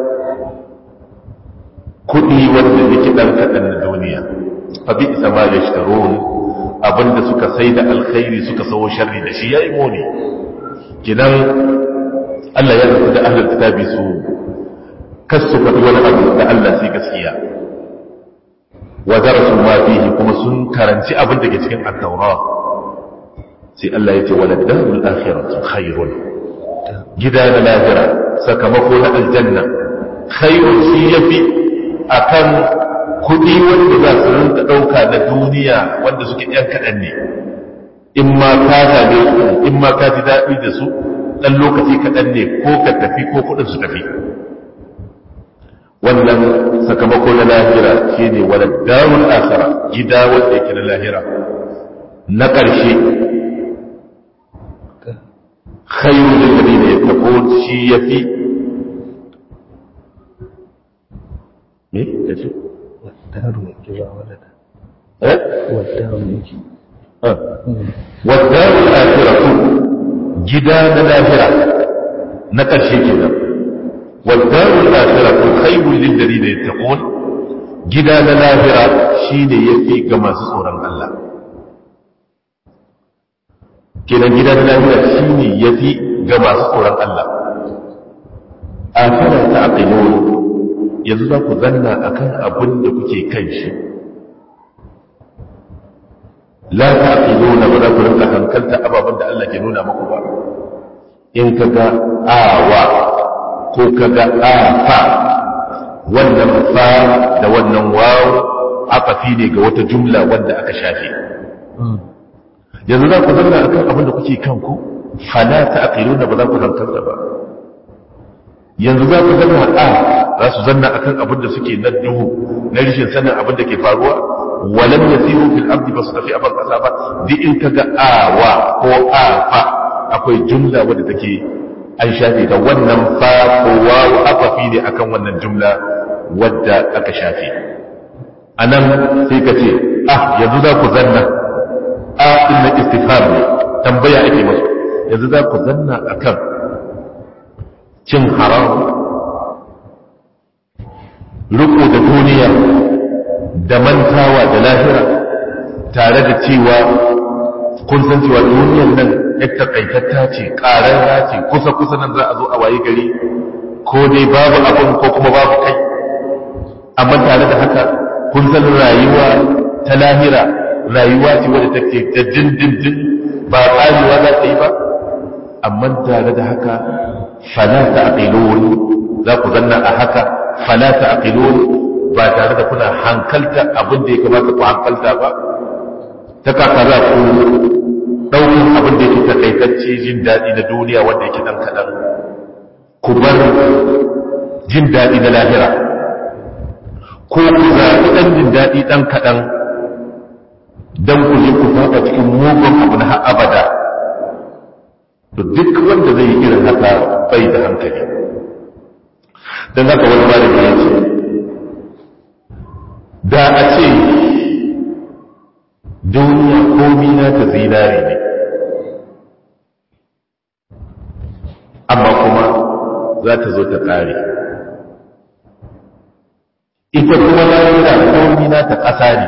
kudi wanda yake dan kadan na duniya fa bi sama yashtarun abinda suka sai da alkhairi suka sawo sharri da shi yayi muni kidan Allah ya rubuta da ahlul kitabi su kasu faɗi wani abu da Allah sai gaskiya wa darasu ma fihi kuma sun karanci abin da ke cikin at-taura sai Allah ya ce wala darul akhiratu khairun gida na lahira sakamako na aljanna khairun shi yafi akan kudi wanda za su rinka dauka na duniya wanda suke yan kadan ne in ma ka same su in ma ka ji daɗi da su dan lokaci kadan ne ko ka tafi ko kudin su tafi wannan sakamako na lahira shine wala darul akhirah gida wanda yake na lahira na ƙarshe khairul lil ladina yattaqun shi yafi me yace والدار يجزى ولدا eh والدار يجزى wa darul akhirah gida na lahira na ƙarshe kenan wadda akhiratu khairul lil ladina yattaqun gida na lahira shine yafi ga masu tsoron Allah kenan gida na lahira shine yafi ga masu tsoron Allah afala ta'qilun yanzu za ku zanna akan abin da kuke kan shi la ta'qiluna ba za ku rinka hankalta ababen da Allah ke nuna muku ba in kaga awa ko kaga afa wannan fa da wannan waw afafi ne ga wata jumla wanda aka shafe yanzu za ku zanna akan abin da kuke kanku fala ta'qiluna ba za ku hankalta ba yanzu za ku zanna a za su zanna akan abin da suke na duhu na rishin sanin abin da ke faruwa walam yasiru fil ardi basu tafi a ban kasa ba duk in kaga awa ko afa akwai jumla wadda take an shafe ta wannan fa ko wawu afafi ne akan wannan jumla wadda aka shafe anan sai ka ce ah yanzu za ku zanna a inna istifham ne tambaya ake masu yanzu za ku zanna akan cin haram riko da duniya da mantawa da lahira tare da cewa kun san cewa duniyar nan ya takaitatta ce ƙararra ce kusa-kusa nan za a zo a waye gari ko dai babu abin ko kuma babu kai amma tare da haka kun san rayuwa ta lahira rayuwa ce wadda take ta dindindin ba ƙarewa za ta yi ba amma tare da haka fala ta aqilun za ku zanna a haka fala ta aqilun ba tare da kuna hankalta abin da ya kamata ku hankalta ba ta kaka za ku ɗaukin abin da yake takaitacce jin daɗi na duniya wanda yake ɗan kaɗan ku bar jin daɗi na lahira ko ku zaɓi ɗan jin daɗi ɗan kaɗan don ku je ku faɗa cikin mugun abu na abada to duk wanda zai yi irin haka bai da hankali don haka wani malami ya ce da a ce duniya komi na ta zinare ne amma kuma za ta zo ta ƙare ita kuma lahira komi na ta ƙasa ne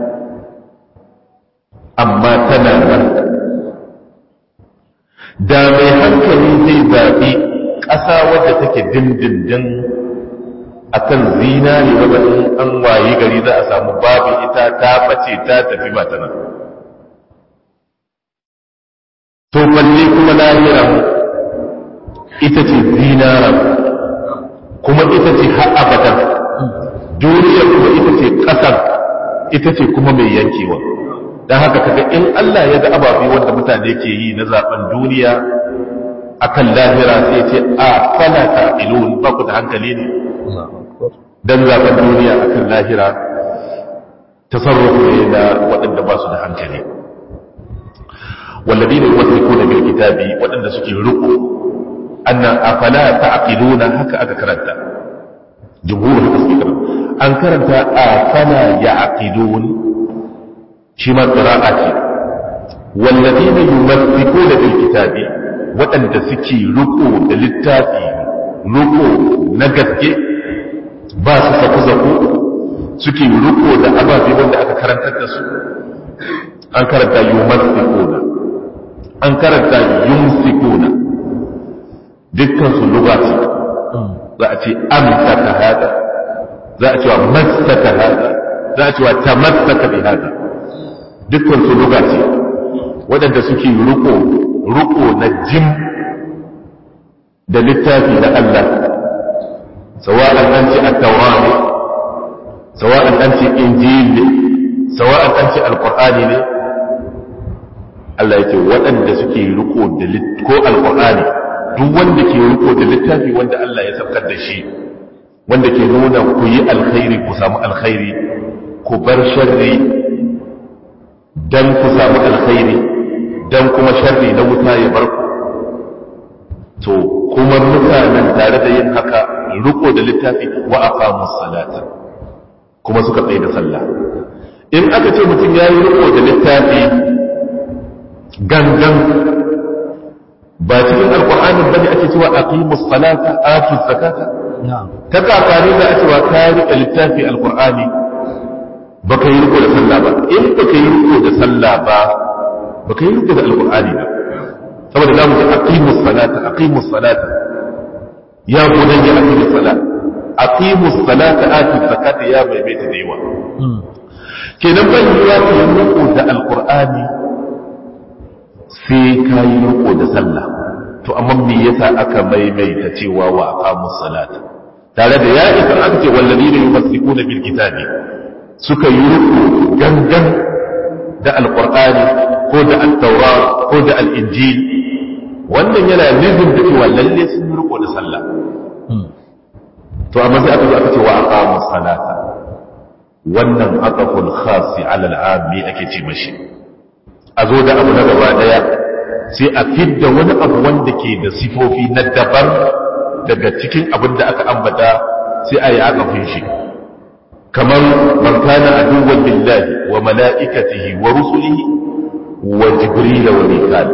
amma tana nan da mai hankali zai zaɓi ƙasa wadda take dindindin akan zinari wadda in an wayi gari za a samu babu ita ta bace ta tafi ba ta nan to balle kuma lahiran ita ce zinaran kuma ita ce har abadan duniya kuma ita ce ƙasar ita ce kuma mai yankewa don haka kaga in Allah ya ga ababe wanda mutane ke yi na zaben duniya akan lahira sai ce a fala ta ilun ba ku da hankali ne dan zaben duniya akan lahira tasarrufu ne da waɗanda ba su da hankali والذين يمسكون بالكتاب waɗanda suke riko anna afala ta'qiluna haka aka karanta jumhur haka suke karanta an karanta afala ya'qilun shi ma qira'a ce والذين يمسكون بالكتاب waɗanda suke riko da littafi riko na gaske ba su saku-saku suke riko da ababe wanda aka karantar da su an karanta yumassikuna an karanta yumsikuna dukkan su lugati za a ce amsaka hada za a cewa massaka hada za a cewa tamassaka bi hada dukkan su lugati waɗanda suke riko riko na jim da littafi na Allah sawa'an an ce at-tawrat sawa'an an ce injil ne sawa'an an ce alqur'ani ne Allah yake waɗanda suke riko da ko alqur'ani duk wanda ke riko da littafi wanda Allah ya saukar da shi wanda ke nuna ku yi alkhairi ku samu alkhairi ku bar sharri dan ku samu alkhairi dan kuma sharri na wuta ya bar ku to kuma mutanen tare da yin haka riko da littafi wa aqamu salata kuma suka tsaye da sallah in aka ce mutum ya yi riko da littafi gangan ba cikin alkur'ani bane ake cewa aqimus salata atu zakata na'am ta kakari da cewa ka rike littafi alqur'ani baka yi riko da sallah ba in baka yi riko da sallah ba baka yi riko da alqur'ani ba saboda zamu ji aqimus salata aqimus salata ya bunayya aqimus salata aqimus salata atu zakata ya maimaita da yawa kenan ban yiwa ka yi riko da alqur'ani sai ka yi riko da sallah to amma me yasa aka maimaita cewa wa aqamus salata tare da ya isa aka ce walladina yumassikuna bil kitabi suka yi riko gangan da alqur'ani ko da at-taura ko da al-injil wannan yana nufin da cewa lalle sun yi riko da sallah to amma sai aka zo aka ce wa aqamus salata wannan aqaful khasi ala al-ammi ake ce mashi a zo da abu na gaba daya sai a fidda wani abu wanda ke da sifofi na daban daga cikin abin da aka ambata sai a yi akafin shi kamar man kana aduwwan billahi wa mala'ikatihi wa rusulihi wa jibril wa mikal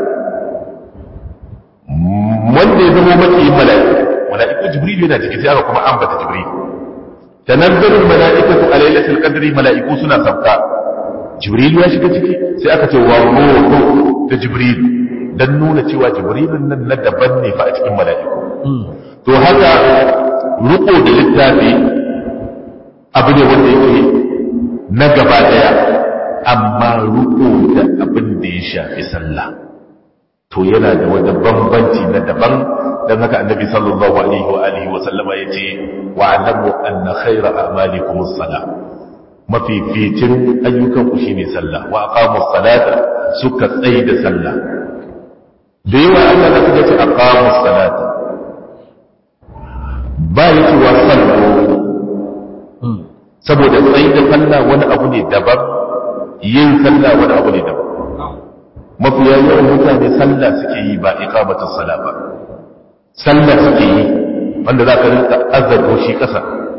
wanda ya zama maki mala'iku mala'iku jibril yana cikin sai aka kuma ambata jibril tanazzalu mala'ikatu a lailatul qadri mala'iku suna sabka jibril ya shiga ciki sai aka ce wa ruhu da jibril dan nuna cewa jibrilun nan na daban ne fa a cikin mala'iku to haka ruko da littafi abu ne wanda yake na gaba daya amma ruko da abin da ya shafi sallah to yana da wani bambanci na daban dan haka annabi sallallahu alaihi wa alihi wa sallama yace wa alamu anna khayra a'malikum as-salah mafificin ayyukan ku shine sallah wa aqamus salata suka tsaye da sallah da yawa Allah da kaga ce aqamus salata ba yake wa sallu saboda tsaye da sallah wani abu ne daban yin sallah wani abu ne daban mafiya yawan mutane sallah suke yi ba iqamatus sala ba sallah suke yi wanda za ka rinka azzarto shi kasa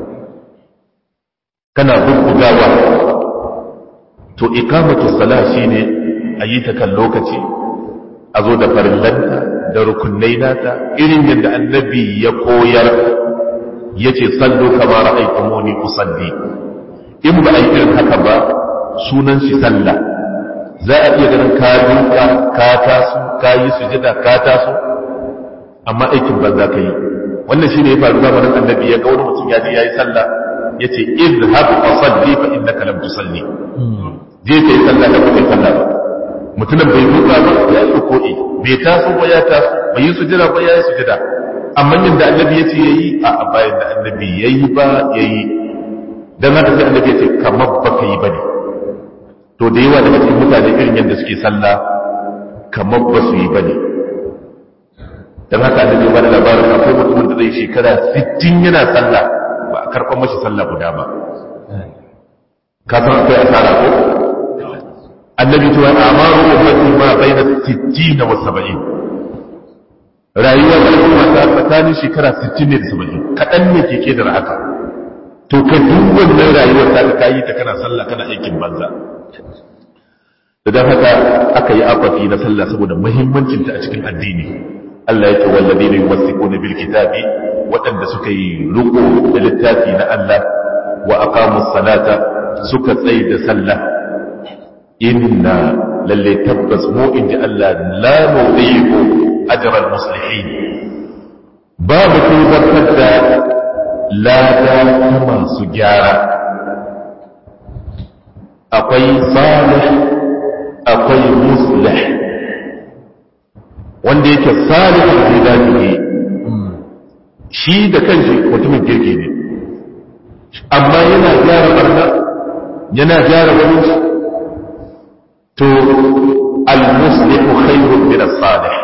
kana bubbugawa to iqamatus sala shine a yi ta kan lokaci a zo da farillanta da rukunai nata irin yadda annabi ya koyar ya ce sallo kama ra'aikumuni usalli in ba a yi irin haka ba sunan shi sallah za a iya ganin ka duka ka taso ka yi sujada ka taso amma aikin banza ka yi wannan shine ya faru zamanin annabi ya ga wani mutum ya je yayi sallah yace idhhab fa salli fa innaka lam tusalli je kai sallah da kai sallah ba mutumin bai duka ba ya yi ruku'i bai taso ba ya taso bai yi sujada ba ya yi sujada amma yadda annabi ya ce ya yi a bayan da annabi ya yi ba ya yi don haka sai annabi ya ce kamar ba ka yi ba ne to da yawa daga cikin mutane irin yadda suke sallah kamar ba su yi ba ne don haka annabi ba da labarin akwai mutumin da zai shekara 60 yana sallah ba a karɓar mashi sallah guda ba ka san akwai asara ko annabi cewa amaru ummati ma baina 60 wa 70 rayuwar al'umma ta tsakanin shekara 60 ne da 70 kadan ne ke kedar haka to ka duk wannan rayuwar ta ka yi ta kana sallah kana aikin banza dan haka aka yi afafi na sallah saboda muhimmancin ta a cikin addini Allah ya ce walladina yumassikuna bil kitabi waɗanda suka yi riko da littafi na Allah wa aqamus salata suka tsaye da sallah inna lalle tabbas mu in ji Allah la nudiku ajral muslihin babu tubartar da lada ta masu gyara akwai salih akwai muslih wanda yake salih da zai shi da kanshi mutumin kirki ne amma yana gyara barna yana gyara wani to al-muslihu khairun min as-salih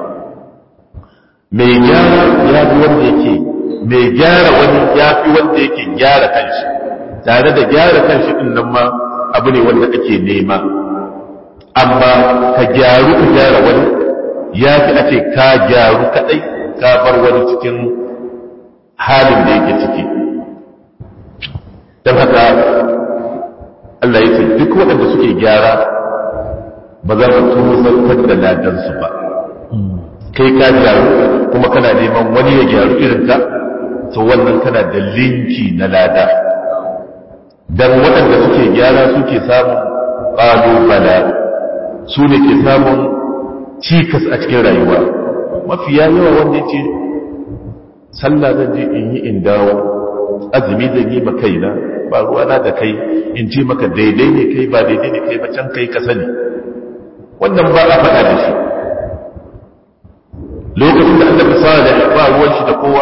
mai gyara ya fi wanda yake mai gyara wani ya fi wanda yake gyara kanshi tare da gyara kanshi din nan ma abu ne wanda ake nema amma ka gyaru ka gyara wani ya fi a ce ka gyaru kadai ka bar wani cikin halin da yake ciki don haka Allah ya ce duk waɗanda suke gyara ba za mu tuzantar da ladansu ba kai ka gyaru kuma kana neman wani wani ya gyaru irin ka to wannan kana da linki na lada dan waɗanda suke gyara suke samun ƙalubala su ne ke samun cikas a cikin rayuwa mafiya yawa wanda ya ce sallah zan je in yi in dawo azumi zan yi kaina ba ruwana da kai in ce maka daidai ne kai ba daidai ne kai ba can kai ka sani wannan ba a faɗa da shi lokacin da Allah salih ba ruwan shi da kowa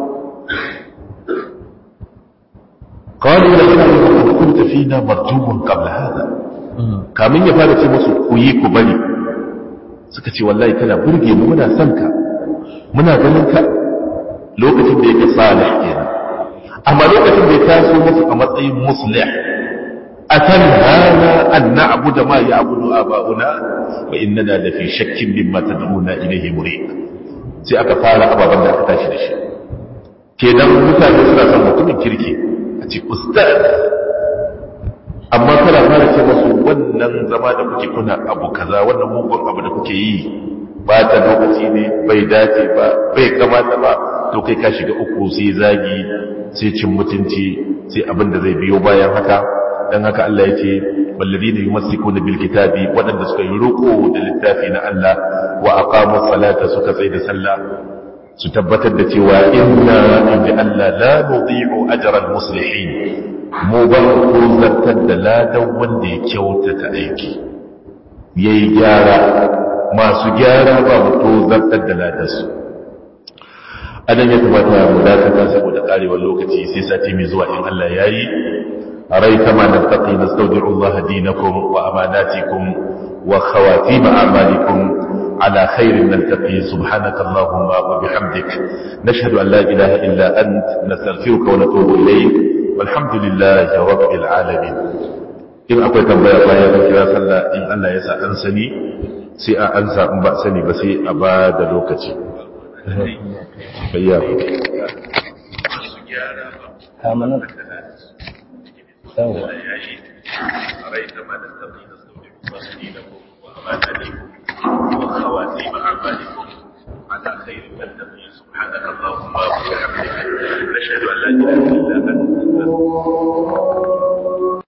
قالوا لئن كنت فينا مرجوا قبل هذا kamin ya fara ce musu ku yi ku bari suka ce wallahi kana burge mu muna son ka muna ganin ka lokacin da yake salih kenan amma lokacin da ya taso musu a matsayin muslih akan hana an na'budu ma ya'budu aba'una wa innana la fi shakkin mimma tad'una ilayhi murid sai aka fara ababan da aka tashi da shi kenan mutane suna son mutumin kirki a ce ustaz amma kana fara ce masu wannan zama da kuke kuna abu kaza wannan mugun abu da kuke yi ba ta lokaci ne bai dace ba bai kamata ba to kai ka shiga uku sai zagi sai cin mutunci sai abin da zai biyo bayan haka dan haka Allah ya ce walladina yumassikuna bil kitabi wadanda suka yi roko da littafi na Allah wa aqamu salata suka tsaya da sallah su tabbatar da cewa inna inda Allah la nudhi'u ajra al muslihin mu ba ku zartar da ladan wanda ya kyautata aiki yayi gyara masu gyara ba mu to zartar da ladansu adan ya kamata mu dakata saboda karewar lokaci sai sati mai zuwa in Allah yayi أريت ما نلتقي نستودع الله دينكم وأماناتكم وخواتيم أعمالكم على خير نلتقي سبحانك اللهم وبحمدك نشهد أن لا إله إلا أنت نستغفرك ونتوب إليك والحمد لله رب العالمين in akwai tambaya bayan da kira sallah in Allah ya sa an sani sai a ansa in ba sani ba sai a ba da lokaci bayya kamanar yawa أريت ما نستطيع نستودع الله دينكم وأماناتكم وخواتيم أعمالكم على خير نلتقي سبحانك اللهم وبحمدك نشهد أن لا إله إلا